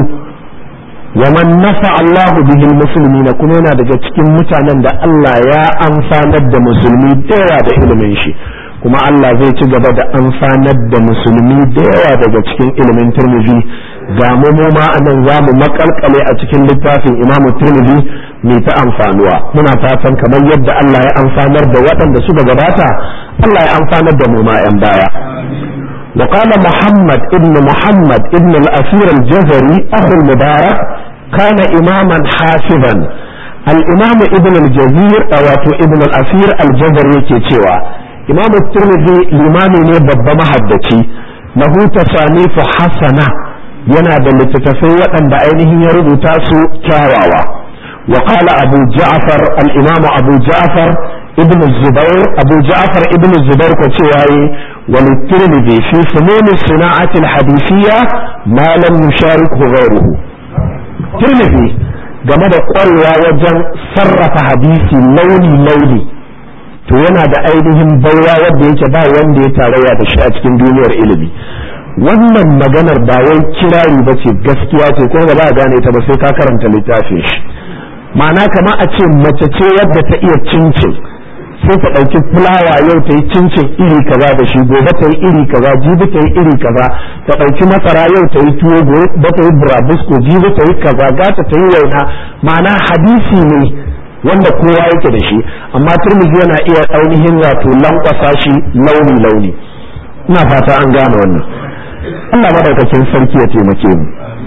wa man nafa Allahu bihi muslimina kuma yana daga cikin mutanen da Allah ya amfanar da musulmi da yawa da ilimin shi kuma Allah zai ci gaba da amfanar da musulmi da yawa daga cikin ilimin tirmidhi ga mu mu ma anan za mu makalkale a cikin littafin Imam Tirmidhi mai ta amfanuwa muna fatan kamar yadda Allah ya amfanar da waɗanda suka gabata Allah ya amfanar da mu ma 'yan baya وقال محمد ابن محمد ابن الأثير الجزري أخو المبارك كان إماما حافظا الإمام ابن الجزير أو ابن الأثير الجزري كيتشوا إمام الترمذي الإمام نبض محدثي له تصانيف حسنة yana da littattafai waɗanda ainihin ya rubuta su kyawawa wa qala abu ja'far al-imam abu ja'far ibn zubair abu ja'far ibn zubair ko cewa yi wa tirmidhi fi funun sana'ati al-hadithiyya ma lam yusharikhu ghayruhu tirmidhi game da ƙwarewa wajen sarrafa hadisi launi launi to yana da ainihin baiwa wanda yake ba wanda ya tarayya da shi a cikin duniyar ilimi wannan maganar ba wai kirari ba ce gaskiya ce ko ba za a gane ta ba sai ka karanta littafin shi ma'ana kama a ce mace ce wadda ta iya cincin sai ta ɗauki fulawa yau ta yi cincin iri kaza da shi gobe ta yi iri kaza jibi ta yi iri kaza ta ɗauki masara yau ta yi tuwo gobe ta yi burabusko jibi ta yi kaza gata ta yi waina ma'ana hadisi ne wanda kowa yake da shi amma turmiji yana iya ainihin wato lankwasa shi launi launi ina fata an gane wannan Allah madaukakin sarki ya taimake mu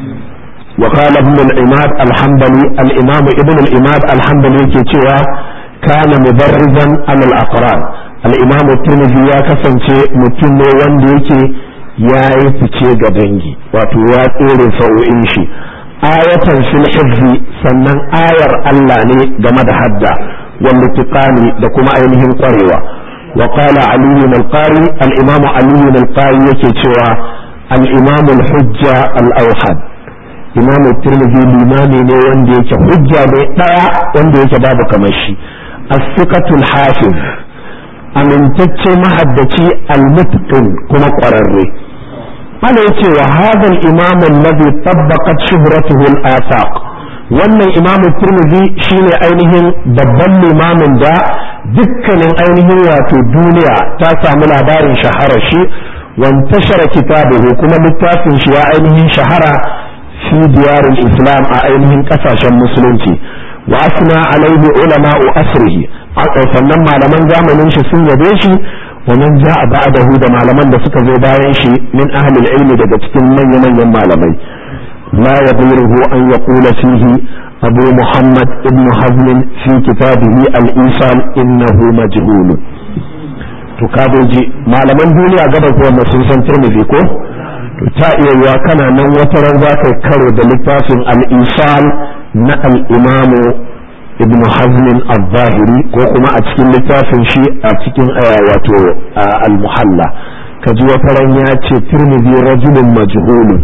wa qala ibn al-imad al-hanbali al-imam ibn al-imad al-hanbali yake cewa kana mubarrizan alal aqran al-imam tirmidhi ya kasance mutum ne wanda yake yayi fice ga dangi wato ya tsere sa'o'in shi ayatan fil hifzi sannan ayar Allah ne game da hadda wal tiqani da kuma ainihin kwarewa wa qala ali al-qari al-imam ali al-qari yake cewa al-imam al-hujja al-awhad imam tirmidhi limami ne wanda yake hujja ne daya wanda yake babu kamar shi as-siqatul hafiz amintacce mahaddaci al-mutqin kuma kwararre ana yace wa hadha al-imam alladhi tabbaqat shuhratuhu al-afaq wannan imam tirmidhi shine ainihin babban limamin da dukkanin ainihin wato duniya ta samu labarin shaharar shi wantashara kitabuhu kuma littafin shi ya ainihin shahara fi diyarul islam a ainihin kasashen musulunci wa asna alaihi ulama'u asrihi sannan malaman zamanin shi sun yabe shi wa man ja'a ba'dahu da malaman da suka zo bayan shi min ahli ilmi daga cikin manyan manyan malamai la yaduruhu an yaqula fihi abu muhammad ibn hazm fi kitabihi al-isal innahu majhul to kadoji malaman duniya gaba ko sun san tirmidhi ko to ta iya yiwa kana nan wata ran za ka karo da littafin al-isal na al-imamu ibn hazmin al-zahiri ko kuma a cikin littafin shi a cikin wato al-muhalla ka ji wata ran ya ce tirmidhi rajulun majhulun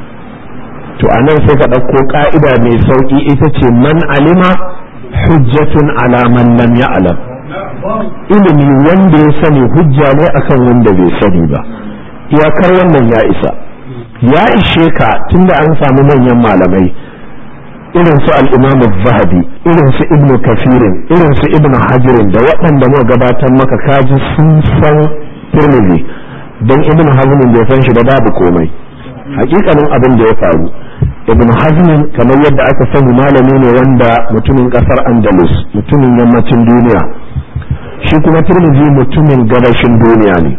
to anan sai ka ɗauko ka'ida mai sauki ita ce man alima hujjatun ala man lam ya'lam ilimi wanda ya sani hujja ne akan wanda bai sani ba iyakar wannan ya isa ya ishe ka tunda an samu manyan malamai irin su al-imam zahabi irin su ibn kafirin irin su ibn hajirin da waɗanda muka gabatar maka kaji sun san tirmidhi don ibn hazmin bai san shi ba babu komai hakikanin abin da ya faru ibn hazmin kamar yadda aka sani malami ne wanda mutumin kasar andalus mutumin yammacin duniya shi kuma tirmidhi mutumin gabashin duniya ne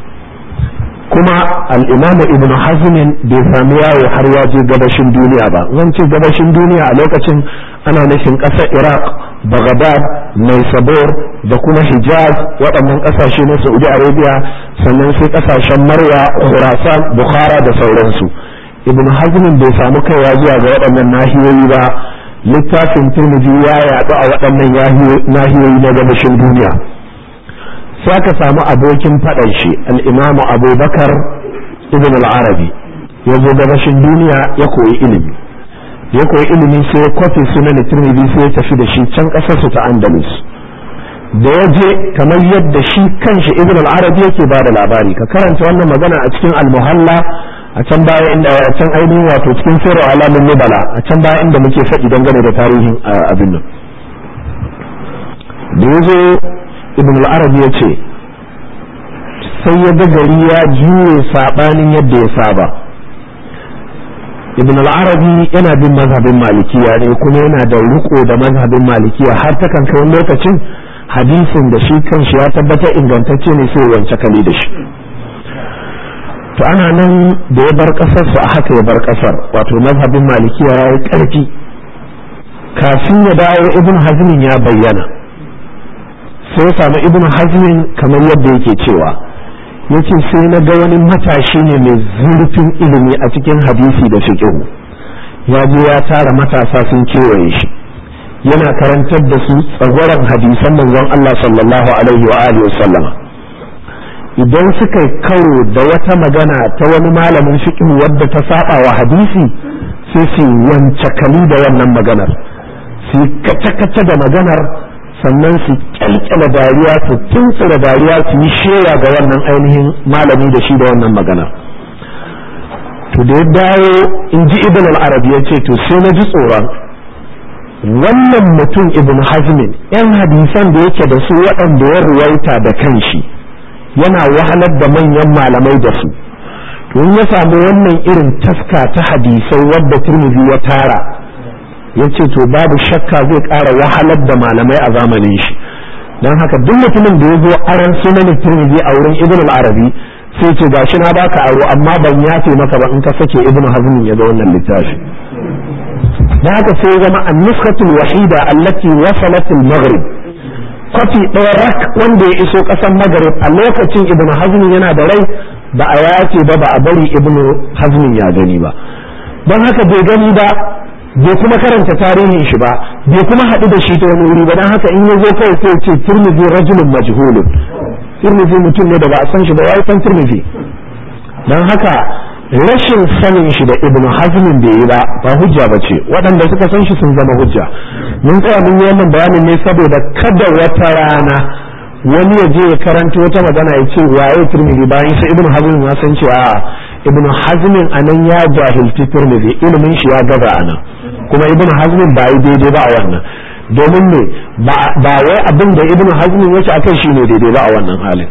kuma al'imamu ibn hazmin bai sami yawo har ya je gabashin duniya ba zan ce gabashin duniya a lokacin ana nufin ƙasar iraq baghdad naisabur da kuma hijaz waɗannan ƙasashe na saudi arabia sannan sai ƙasashen marwa khurasan bukhara da sauransu ibn hazmin bai samu kaiwa zuwa ga waɗannan nahiyoyi ba littafin turmiji ya yaɗu a waɗannan nahiyoyi na gabashin duniya sai aka samu abokin faɗan shi al'imamu abubakar ibn al-arabi ya zo gabashin duniya ya koyi ilimi ya koyi ilimi sai ya kwafi sunan tirmidhi sai ya tafi da shi can ƙasarsu ta andalus da ya je kamar yadda shi kanshi ibn al-arabi yake ba da labari ka karanta wannan magana a cikin al-muhalla a can baya inda a can ainihin wato cikin sirru alamin nubala a can baya inda muke faɗi dangane da tarihin abin nan da ya zo ibn al-arabi ya ce sai ya ga gari ya juye sabanin yadda ya saba ibn al-arabi yana bin mazhabin malikiya ne kuma yana da riko da mazhabin malikiya har ta kan kai lokacin hadisin da shi kanshi ya tabbatar ingantacce ne sai wance kali da shi to ana nan da ya bar kasar su a haka ya bar kasar wato mazhabin malikiya ya yi karfi kafin ya dawo ibn hazmin ya bayyana sai ya samu ibn hazmin kamar yadda yake cewa yace sai na ga wani matashi ne mai zurfin ilimi a cikin hadisi da fiqh ya je ya tara matasa sun kewaye shi yana karantar da su tsagwaron hadisan manzon Allah sallallahu alaihi wa alihi wasallama idan suka karo da wata magana ta wani malamin fiqh wadda ta saba wa hadisi sai su wance kali da wannan maganar su kace-kace da maganar sannan su kyalkyala dariya su tuntsura dariya su yi shewa ga wannan ainihin malami da shi da wannan magana to da ya dawo in ji ibn al-arabi ya ce to sai na ji tsoron wannan mutum ibn hazmin yan hadisan da yake da su waɗanda ya ruwaita da kanshi yana wahalar da manyan malamai da su to in ya samu wannan irin taska ta hadisai wadda turmizi ya tara ya ce to babu shakka zai ƙara wahalar da malamai a zamanin shi don haka duk mutumin da ya zo aran sunan tirmidhi a wurin ibn al-arabi sai ce gashi na baka aro amma ban yafe maka ba in ka sake ibn hazm ya ga wannan littafi da haka sai ya zama an-nuskatul wahida allati wasalat al-maghrib kwafi ɗaya rak wanda ya iso ƙasar maghrib a lokacin ibn hazm yana da rai ba a yace ba ba a bari ibn hazm ya gani ba don haka bai gani ba bai kuma karanta tarihin shi ba bai kuma haɗu da shi ta wani wuri ba don haka in ya zo kai sai ce turmizi rajulun majhulun turmizi mutum ne da ba a san shi ba wai san turmizi don haka rashin sanin shi da ibnu hazmin bai yi ba ba hujja ba ce waɗanda suka san shi sun zama hujja mun tsaya mun yi wannan bayanin ne saboda kada wata rana wani ya je ya karanta wata magana ya ce waye turmizi bayan sai ibnu hazmin ya san cewa ibnu hazmin anan ya jahilci turmizi ilimin shi ya gaza anan kuma ibnu hazmin ba yi daidai ba a wannan domin ne ba wai abin da ibnu hazmin yake akai shine daidai ba a wannan halin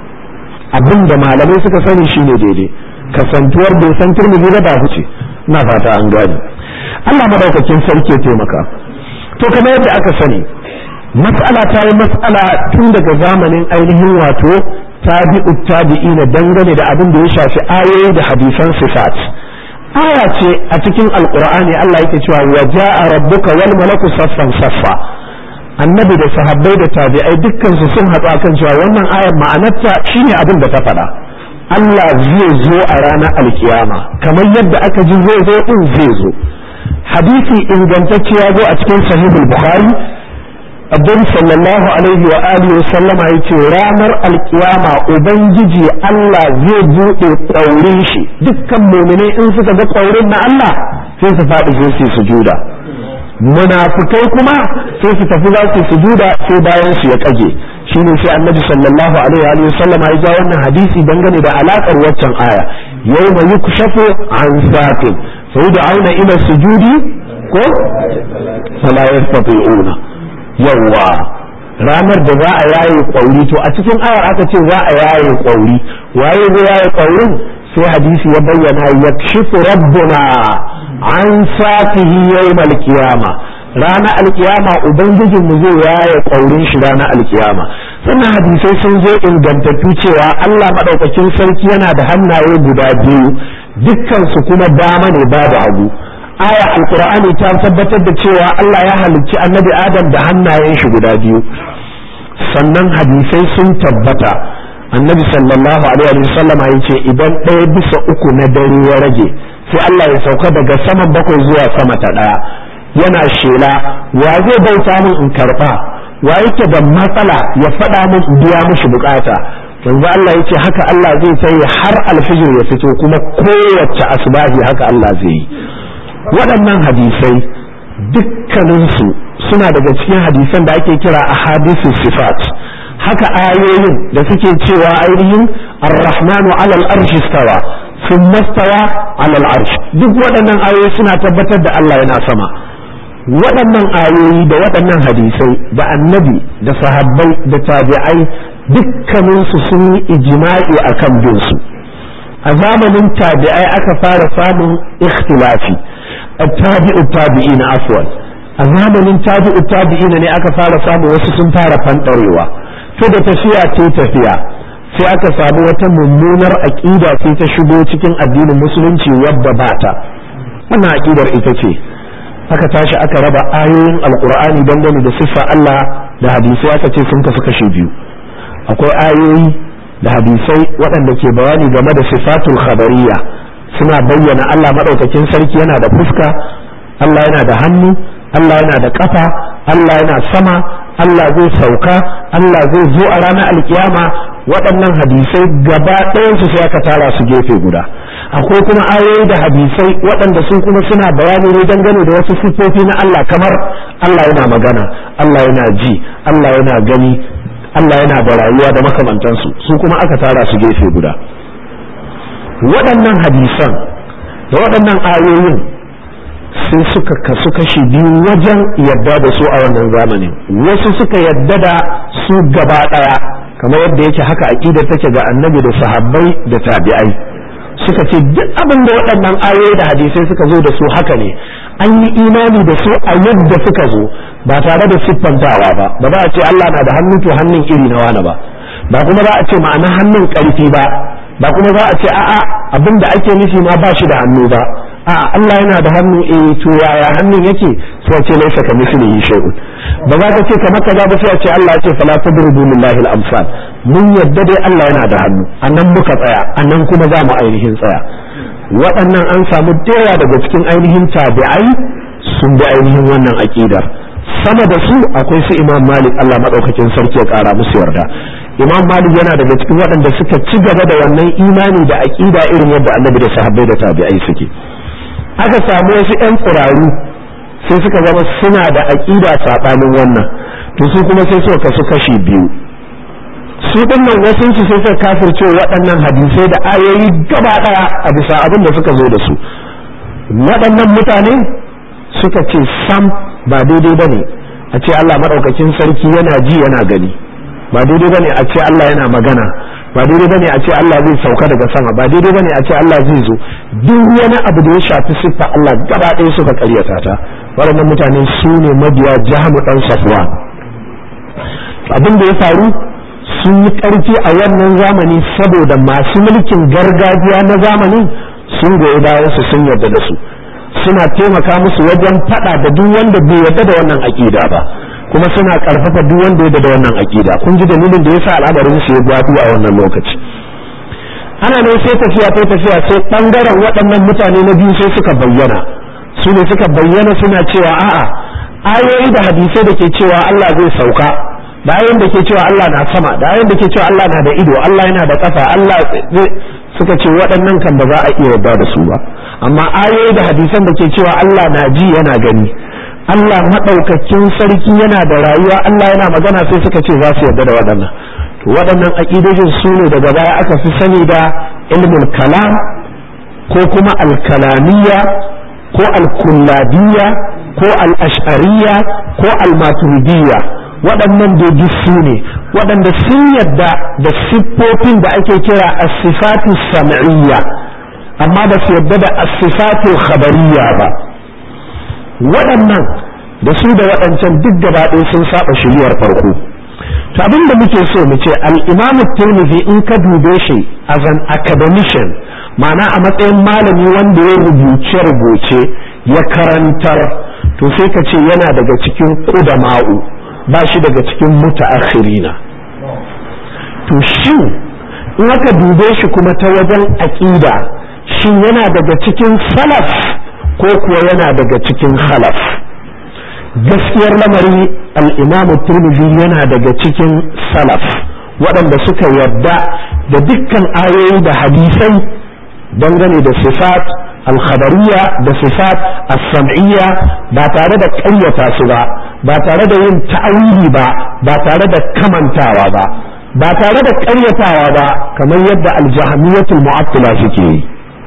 abin da malamai suka sani shine daidai kasantuwar bai san turmiji ba ba huce ina fata an gani Allah madaukakin sarki ya taimaka to kamar yadda aka sani mas'ala ta yi mas'ala tun daga zamanin ainihin wato tabi'u tabi'ina dangane da abin da ya shafi ayoyi da hadisan sifat aya ce a cikin alqur'ani Allah yake cewa wa ja'a rabbuka wal malaku saffan saffa annabi da sahabbai da tabi'ai dukkan su sun haɗu akan cewa wannan ayar ma'anarta shine abin da ta faɗa Allah zai zo a ranar alkiyama kamar yadda aka ji zai zo din zai zo hadisi ingantacce ya zo a cikin sahihul bukhari abin sallallahu alaihi wa alihi wa sallama yace ranar alkiyama ubangiji Allah zai bude ƙaurin shi dukkan mu'mini in suka ga ƙaurin na Allah sai su faɗi sai su sujuda munafikai kuma sai su tafi za su sujuda sai bayan su ya kage shine sai annabi sallallahu alaihi wa sallama ya ja wannan hadisi dangane da alakar waccan aya yawma yukshafu an saqin fa yud'auna ila sujudi ko fala yastati'una yawa ranar da za a yaye kwauri to a cikin ayar aka ce za a yaye kwauri waye zai yaye kwaurin sai hadisi ya bayyana yakshifu rabbuna an saqihi yawmal qiyama ranar alkiyama ubangijin mu zai yaye kwaurin shi ranar alkiyama sannan hadisai sun zo ingantattu cewa Allah madaukakin sarki yana da hannaye guda biyu dukkan su kuma dama ne babu hagu aya alkur'ani ta tabbatar da cewa Allah ya halicci annabi adam da hannayen shi guda biyu sannan hadisai sun tabbata annabi sallallahu alaihi wasallam ya ce idan ɗaya bisa uku na dare ya rage sai Allah ya sauka daga saman bakwai zuwa sama ta ɗaya yana shela wa zai bauta min in karɓa wa yake da matsala ya faɗa min in biya mishi bukata yanzu Allah ya ce haka Allah zai sai har alfijir ya fito kuma kowace asbahi haka Allah zai yi waɗannan hadisai dukkaninsu suna daga cikin hadisan da ake kira a hadisu sifat haka ayoyin da suke cewa ainihin ar-rahmanu alal arshi stawa sun mastawa alal arshi duk waɗannan ayoyi suna tabbatar da Allah yana sama waɗannan ayoyi da waɗannan hadisai da annabi da sahabbai da tabi'ai dukkaninsu sun yi ijma'i akan bin su a zamanin tabi'ai aka fara samun ikhtilafi التابع التابعين عفوا a zamanin tabi'u tabi'ina ne aka fara samu wasu sun fara fanɗarewa to da tafiya ta tafiya sai aka samu wata mummunar aƙida sai ta shigo cikin addinin musulunci wadda ba ta wannan aƙidar ita ce aka tashi aka raba ayoyin alkur'ani dangane da siffa Allah da hadisai aka ce sun kasu kashe biyu akwai ayoyi da hadisai waɗanda ke bayani game da sifatul khabariyya suna bayyana Allah maɗaukakin sarki yana da fuska Allah yana da hannu Allah yana da ƙafa Allah yana sama Allah zai sauka Allah zai zo a ranar alkiyama waɗannan hadisai gaba ɗayansu sai aka tara su gefe guda akwai kuma ayoyi da hadisai waɗanda sun kuma suna bayani ne dangane da wasu siffofi na Allah kamar Allah yana magana Allah yana ji Allah yana gani Allah yana da rayuwa da makamantansu su kuma aka tara su gefe guda waɗannan hadisan da waɗannan ayoyin sai suka kasu kashi biyu wajen yadda da su a wannan zamanin wasu suka yadda da su gaba ɗaya kamar yadda yake haka aƙida take ga annabi da sahabbai da tabi'ai suka ce duk abin da waɗannan ayoyi da hadisai suka zo da su haka ne an yi imani da su a yadda suka zo ba tare da siffantawa ba ba za a ce Allah na da hannu to hannun iri na wani ba ba kuma za a ce ma'ana hannun ƙarfi ba ba kuma za a ce a'a abin da ake nufi ma ba shi da hannu ba a Allah yana da hannu eh to yaya hannun yake sai ce laisa ka mislihi shay'un ba za ka ce kamar kaza ba sai a ce Allah ya ce fala tadrubu lillahi al-amsal mun yadda dai Allah yana da hannu anan muka tsaya anan kuma za mu ainihin tsaya waɗannan an samu dayawa daga cikin ainihin tabi'ai sun bi ainihin wannan aqidar sama da su akwai su Imam Malik Allah madaukakin sarki ya kara musu yarda Imam Malik yana daga cikin waɗanda suka ci gaba da wannan imani da aqida irin yadda Annabi da sahabbai da tabi'ai suke aka samu wasu 'yan tsiraru sai suka zama suna da aƙida saɓanin wannan to su kuma sai suka kasu kashi biyu su ɗinnan wasu su sai suka kafirce waɗannan hadisai da ayoyi gaba ɗaya a bisa abin da suka zo da su waɗannan mutane suka ce sam ba daidai ba ne a ce Allah madaukakin sarki yana ji yana gani ba daidai bane a ce Allah yana magana ba daidai bane a ce Allah zai sauka daga sama ba daidai bane a ce Allah zai zo duk wani abu da ya shafi siffa Allah gaba ɗaya suka karyata ta waɗannan mutane su ne mabiya jahamu dan safwan abin da ya faru sun yi ƙarfi a wannan zamani saboda masu mulkin gargajiya na zamanin sun goyi bayan su sun yarda da su suna taimaka musu wajen faɗa da duk wanda bai yarda da wannan aƙida ba kuma suna ƙarfafa duk wanda ya da wannan aƙida kun ji dalilin da yasa al'amarin su ya gwadu a wannan lokaci ana nan sai tafiya ta tafiya sai ɓangaren waɗannan mutane na biyu sai suka bayyana su ne suka bayyana suna cewa a'a ayoyi da hadisai da ke cewa Allah zai sauka da ayoyin da ke cewa Allah na sama da ayoyin da ke cewa Allah na da ido Allah yana da ƙafa Allah zai suka ce waɗannan kan ba za a iya yarda da su ba amma ayoyi da hadisan da ke cewa Allah na ji yana gani Allah maɗaukakin sarki yana da rayuwa Allah yana magana sai suka ce za su yarda da waɗannan to waɗannan aƙidojin su ne daga baya aka fi sani da ilmul kalam ko kuma alkalamiya ko alkullabiyya ko al'ashariya ko almaturidiyya waɗannan dai su ne waɗanda sun yadda da siffofin da ake kira as-sifatu sam'iyya amma ba su yadda da as-sifatu khabariyya ba waɗannan da su da waɗancan duk gaba ɗaya sun saba shiriyar farko to abin da muke so mu ce al-imam tirmidhi in ka dube shi as an academician ma'ana a matsayin malami wanda ya rubuce rubuce ya karantar to sai ka ce yana daga cikin ƙudama'u ba shi daga cikin mutaakhirina to shin in aka dube shi kuma ta wajen aƙida shin yana daga cikin salaf ko kuwa yana daga cikin khalaf gaskiyar lamari al'imamu turmizi yana daga cikin salaf waɗanda suka yarda da dukkan ayoyi da hadisai dangane da sifat alkhabariya da sifat as-sam'iyya ba tare da ƙaryata su ba ba tare da yin ta'awili ba ba tare da kamantawa ba ba tare da ƙaryatawa ba kamar yadda aljahamiyatul mu'attila suke yi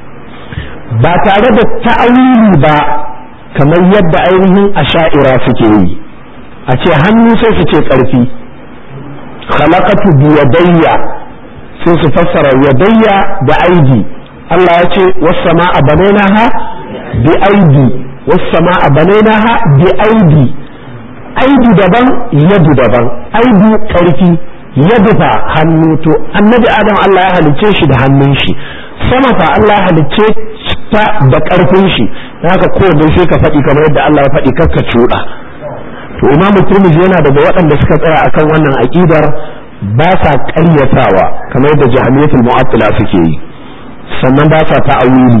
ba tare da ta'awili ba kamar yadda ainihin asha'ira suke yi a ce hannu sai su ce ƙarfi khalaqatu biyadayya sai su fassara yadayya da aidi Allah ya ce was-sama'a banaynaha bi aidi was-sama'a banaynaha bi aidi aidi daban yadu daban aidi ƙarfi yadu fa hannu to annabi adam Allah ya halicce shi da hannun shi sama fa Allah ya halicce ta da ƙarfin shi haka kowanne sai ka faɗi kamar yadda Allah ya faɗi kakka cuɗa to imamu turmizi yana daga waɗanda suka tsaya akan wannan aƙidar ba sa ƙaryatawa kamar yadda jahamiyatul mu'attila suke yi sannan ba sa ta'awili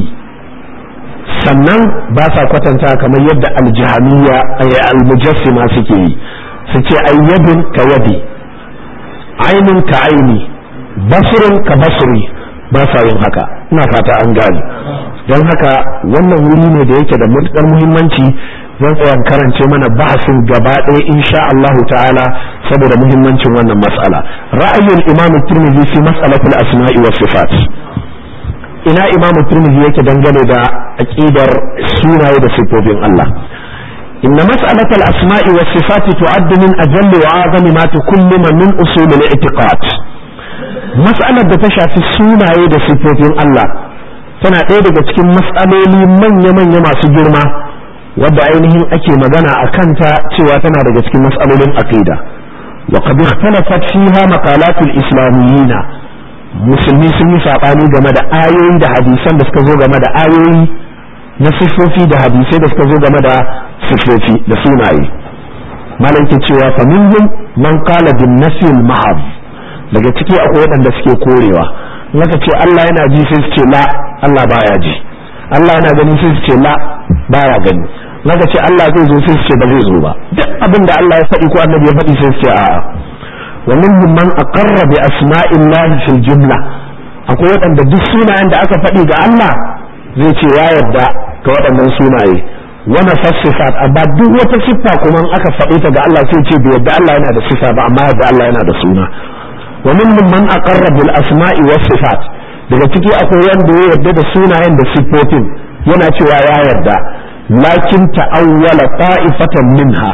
sannan ba sa kwatanta kamar yadda aljahamiya almujassima suke yi su ce ayyadin ka yadi ainun ka aini basirin ka basiri ba sa yin haka ina fata an gane don haka wannan wuri ne da yake da matuƙar muhimmanci zan tsaya karance mana bahasin gaba ɗaya insha Allahu ta'ala saboda muhimmancin wannan mas'ala ra'ayin imam tirmidhi fi mas'alatul asma'i was sifat ina imam tirmidhi yake dangane da aqidar sunaye da sifofin Allah إن مسألة الأسماء والصفات تعد من أجل وأعظم ما تكلم من أصول الاعتقاد مسألة تشافي السنة da sifofin Allah tana ɗaya daga cikin matsaloli manya-manya masu girma wadda ainihin ake magana a kanta cewa tana daga cikin matsalolin aqida wa qad ikhtalafat fiha maqalatul islamiyina musulmi sun yi sabani game da ayoyi da hadisan da suka zo game da ayoyi na sifofi da hadisai da suka zo game da sifofi da sunaye malam ke cewa fa minhum man qala bin nafil mahab daga ciki akwai waɗanda suke korewa naka ce Allah yana ji sai su ce la Allah baya ji Allah yana gani sai su ce la baya gani naka ce Allah zai zo sai su ce ba zai zo ba duk abin da Allah ya faɗi ko annabi ya faɗi sai su ce a'a wa minhum man aqarra bi asma'illahi fil jumla akwai waɗanda duk sunayen da aka faɗi ga Allah zai ce ya yarda ga waɗannan sunaye wani fassifat amma duk wata siffa kuma in aka faɗi ta ga Allah sai ce bai yarda Allah yana da sifa ba amma yarda Allah yana da suna wa minhum man aqarra bil asma'i was sifat daga ciki akwai wanda ya yarda da sunayen da siffofin yana cewa ya yarda lakin ta'awwala ta'ifatan minha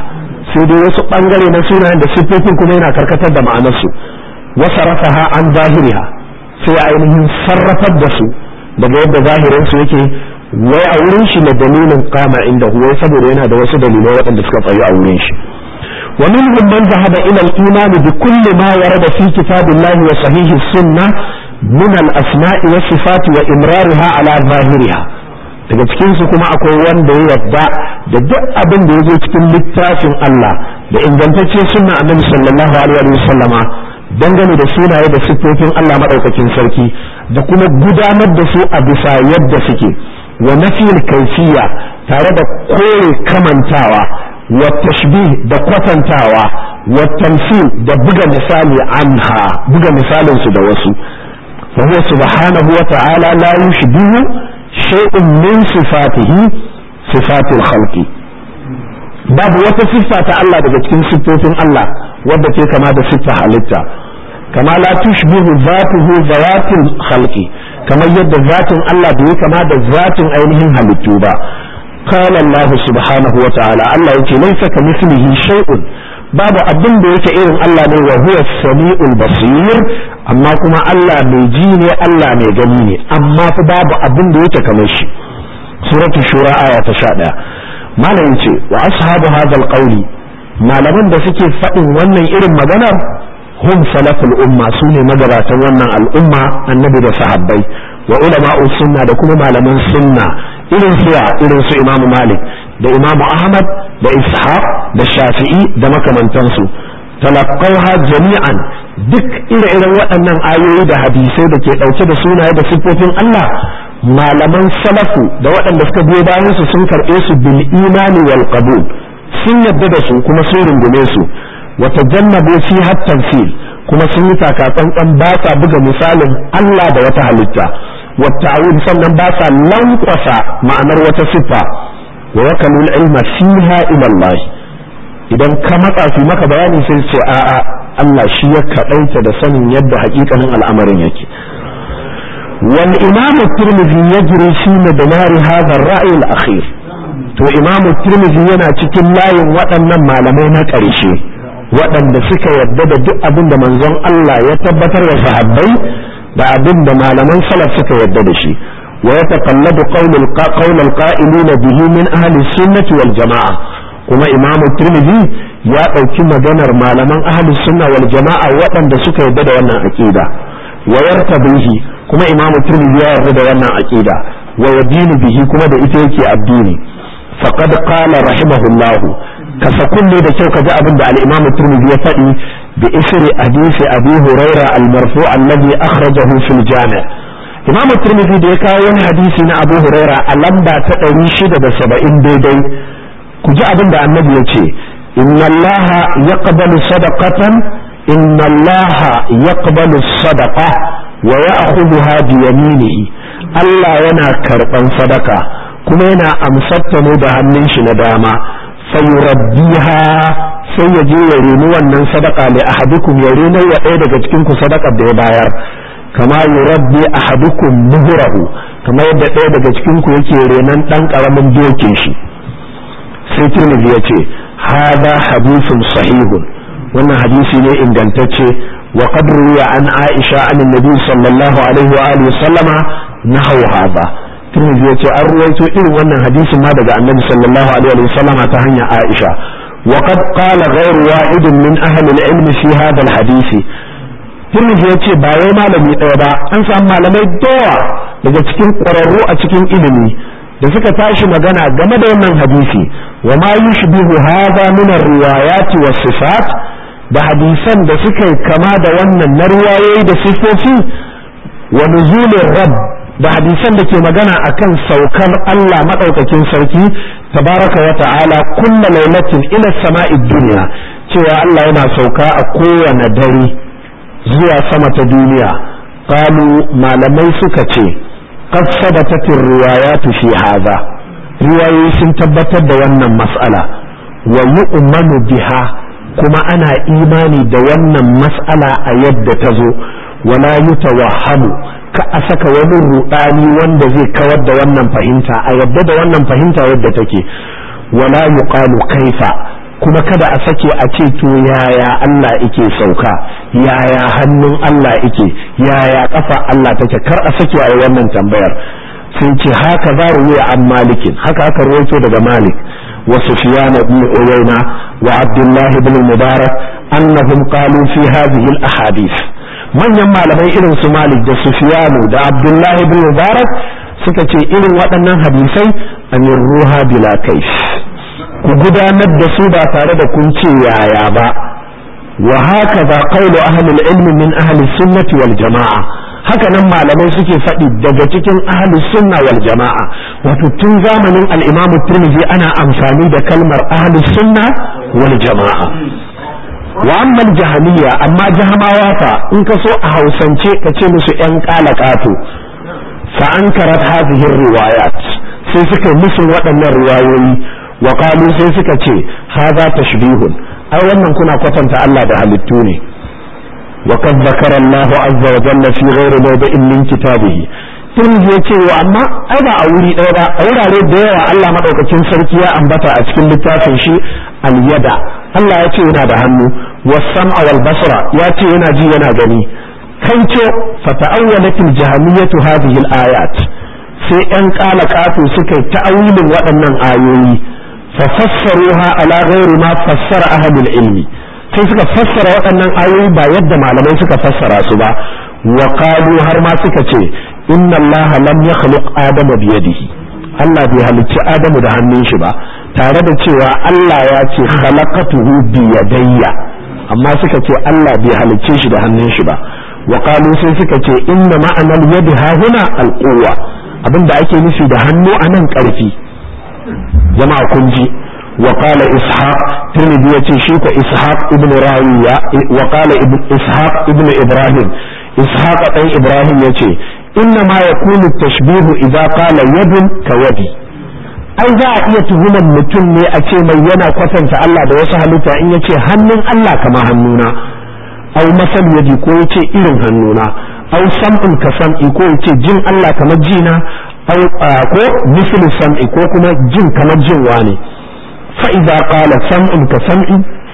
sai dai wasu bangare na sunayen da siffofin kuma yana karkatar da ma'anarsu wasa rafaha an zahiriha sai ainihin sarrafar da su daga yadda zahirin su yake wai a wurin shi na dalilin kama inda wai saboda yana da wasu dalilai waɗanda suka tsayu a wurin shi wa minhum man zahaba ila al-iman bi kulli ma warada fi kitabillahi wa sahihi sunnah min al-asma'i wa sifati wa imrariha ala zahiriha daga cikin su kuma akwai wanda ya yarda da duk abin da yazo cikin littafin Allah da ingantaccen sunna annabi sallallahu alaihi wa sallama dangane da sunaye da siffofin Allah madaukakin sarki da kuma gudanar da su a bisa yadda suke wa nafiyul kaifiya tare da kore kamantawa wa tashbih da kwatantawa wa tamsil da buga misali anha buga misalin su da wasu fa huwa subhanahu wa ta'ala la yushbihu shay'un min sifatihi sifatil khalqi babu wata siffa ta Allah daga cikin siffofin Allah wadda ke kama da siffa halitta kama la tushbihu zatuhu zawatil khalqi kamar yadda zatin Allah bai kama da zatin ainihin halittu ba qala Allah subhanahu wa ta'ala Allah yake laysa kamithlihi shay'un babu abin da yake irin Allah ne wa huwa samiul basir amma kuma Allah mai ji ne Allah mai gani ne amma fa babu abin da yake kamar shi suratul shura aya ta 11 malam yace wa ashabu hadha alqawli malaman da suke faɗin wannan irin maganar hum salaful umma su ne magabatan wannan al'umma annabi da sahabbai wa ulama'u sunna da kuma malaman sunna irin su irin su imamu malik da imamu ahmad da ishaq da shafi'i da makamantansu talaqqawha jami'an duk ire-iren waɗannan ayoyi da hadisai da ke ɗauke da sunaye da siffofin Allah malaman salafu da waɗanda suka biyo bayan su sun karɓe su bil imani wal qabul sun yadda da su kuma sun rungume su wata jannabu fi tamsil kuma sun yi takatsantsan ba sa buga misalin Allah da wata halitta wata awil sannan ba sa lankwasa ma'anar wata siffa wa wakalul ilma fiha ila Allah idan ka matsa su maka bayani sai ce a'a Allah shi ya kaɗaita da sanin yadda hakikanin al'amarin yake wal imam at-tirmidhi yajri fi madmar hadha ar-ra'i al-akhir to imam at-tirmidhi yana cikin layin waɗannan malamai na ƙarshe waɗanda suka yadda da duk abin da manzon Allah ya tabbatar wa sahabbai da abin da malaman salaf suka yadda da shi wa ya taqalladu qawl al-qa'ilin bihi min ahli sunnati wal jama'a kuma imamu tirmidhi ya ɗauki maganar malaman ahli sunna wal jama'a waɗanda suka yadda da wannan aqida wa yartabihi kuma imamu tirmidhi ya yarda da wannan aqida wa yadinu bihi kuma da ita yake addini faqad qala rahimahullahu kasa kunne da kyau kaji abin da al-Imam Tirmidhi ya faɗi bi isri hadisi Abi Huraira al-marfu alladhi akhrajahu fil Jami' Imam Tirmidhi da ya kawo wani hadisi na Abu Huraira a lamba ta 670 daidai ku ji abin da Annabi ya ce inna Allah yaqbalu sadaqatan inna Allah yaqbalu sadaqa wa ya'khudhuha bi yaminihi Allah yana karban sadaka kuma yana amsatta ne da hannun shi na dama fayurabbiha sai ya je ya reni wannan sadaka li ahadukum ya rena wa ɗaya daga cikin ku sadakar da ya bayar kama yurabbi ahadukum muhrahu kama yadda ɗaya daga cikin ku yake renan ɗan ƙaramin dokin shi sai Tirmidhi ya ce hada hadithun sahihun wannan hadisi ne ingantacce wa qad ruwiya an Aisha an Nabi sallallahu alaihi wa alihi sallama nahaw hada Tirmidhi ya ce an ruwaito irin wannan hadisin ma daga Annabi sallallahu alaihi wa sallam ta hanyar Aisha wa qad qala ghayr wa'id min ahli al-ilm fi hadha al-hadisi Tirmidhi ya ce ba wai malami ɗaya ba an samu malamai dawa daga cikin ƙwararru a cikin ilimi da suka tashi magana game da wannan hadisi wa ma yushbihu hadha min ar-riwayat was sifat da hadisan da suka kama da wannan na riwayoyi da sifofi wa nuzulir rabb da hadisan da ke magana akan saukar Allah madaukakin sarki tabaraka wa ta'ala kulla lailatin ila sama'i dunya cewa Allah yana sauka a kowane dare zuwa sama ta duniya qalu malamai suka ce qad sabatat riwayatu fi hadha riwayoyi sun tabbatar da wannan mas'ala wa yu'manu biha kuma ana imani da wannan mas'ala a yadda ta zo wala yutawahhamu ka a saka wani rudani wanda zai kawar da wannan fahimta a yadda da wannan fahimta yadda take wala yuqalu kaifa kuma kada a sake a ce to yaya Allah yake sauka yaya hannun Allah yake yaya kafa Allah take kar a sake a wannan tambayar sun ce haka za ruwaya an malikin haka aka ruwaito daga malik wa sufyan ibn uyayna wa abdullah ibn mubarak annahum qalu fi hadhihi al ahadith manyan malamai irin su malik da sufyan da abdullah ibn mubarak suka ce irin waɗannan hadisai an ruha bila kaif ku gudanar da su ba tare da kun ce yaya ba wa haka ba qawlu ahli al-ilm min ahli sunnati wal jama'a haka nan malamai suke faɗi daga cikin ahli sunna wal jama'a wato tun zamanin al-imam tirmidhi ana amfani da kalmar ahli sunna wal jama'a wa amma jahiliya amma jahamawa fa in ka so a hausance ka ce musu yan kalakato fa ankarat hadhihi riwayat sai suka musu waɗannan riwayoyi wa qalu sai suka ce hadha tashbihun ai wannan kuna kwatanta Allah da halittu ne وقد ذكر الله عز وجل في غير موضع من كتابه tun ya ce wa amma ai ba a wuri ɗaya ba a wurare da yawa Allah madaukakin sarki ya ambata a cikin littafin shi al-yada Allah ya ce yana da hannu was-sam'a wal basra ya ce yana ji yana gani kanco fata'awwalatil jahamiyatu hadhihi al-ayat sai ɗan ƙala ƙato suka yi ta'awilin waɗannan ayoyi fa fassaruha ala ghairi ma fassara ahlul ilmi sai suka fassara waɗannan ayoyi ba yadda malamai suka fassara su ba wa qalu har ma suka ce inna allaha lam yakhluq adama bi yadihi Allah bai halicci Adamu da hannun shi ba tare da cewa Allah ya ce khalaqatuhu bi yadayya amma suka ce Allah bai halicce shi da hannun shi ba wa qalu sai suka ce inna ma'anal yadi ha huna alquwa abinda ake nufi da hannu anan karfi jama'a kun ji وقال إسحاق ترمذي يتي شيك إسحاق ابن راوية وقال ابن إسحاق ابن إبراهيم إسحاق أي إبراهيم يتي إنما يكون التشبيه إذا قال يد كيدي ai za a iya tuhumar mutum ne a ce mai yana kwatanta Allah da wasu halitta in yace hannun Allah kama hannuna au masal yadi ko yace irin hannuna au sam'un ka sam'i ko yace jin Allah kamar jina au ko mislu sam'i ko kuma jin kamar jin wani فإذا قال سمع كسمع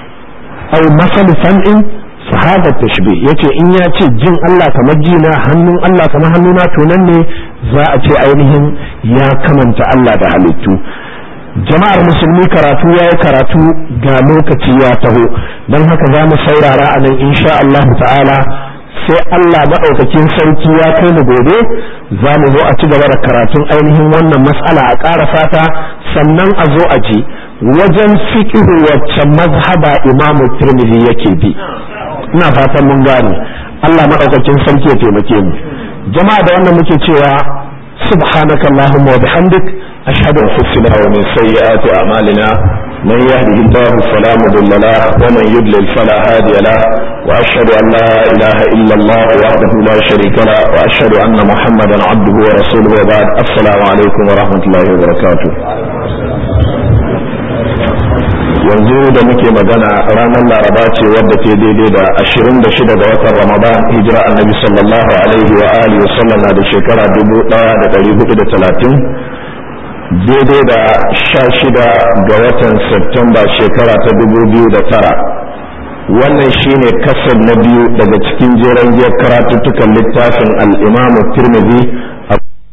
أو مثل سمع فهذا التشبيه yace in ya ce jin Allah kamar jina hannun Allah kamar hannuna to nan ne za a ce ainihin ya kamanta Allah da halittu jama'ar musulmi karatu ya yi karatu ga lokaci ya taho don haka za mu saurara a nan insha Allah ta'ala sai Allah maɗaukakin sarki ya kai mu gobe za mu zo a ci gaba da karatun ainihin wannan matsala a ƙara fata sannan a zo a ji wajen fiƙihu wacce mazhaba imamu tirmidhi yake bi ina fatan mun gane Allah maɗaukakin sarki ya taimake mu jama'a da wannan muke cewa سبحانك اللهم وبحمدك أشهد أن لا ومن سيئات أعمالنا من يهده الله فلا مضل له ومن يضلل فلا هادي له وأشهد أن لا إله إلا الله وحده لا شريك له وأشهد أن محمدا عبده ورسوله وبعد السلام عليكم ورحمة الله وبركاته yanzu da muke magana ranar laraba ce wadda ke daidai da 26 ga watan ramadan hijira annabi sallallahu alaihi wa alihi wa sallam na da shekara 1430 daidai da 16 ga watan septemba shekara ta 2009 wannan shine kasar na biyu daga cikin jeren giyar karatuttukan littafin al-imam tirmidhi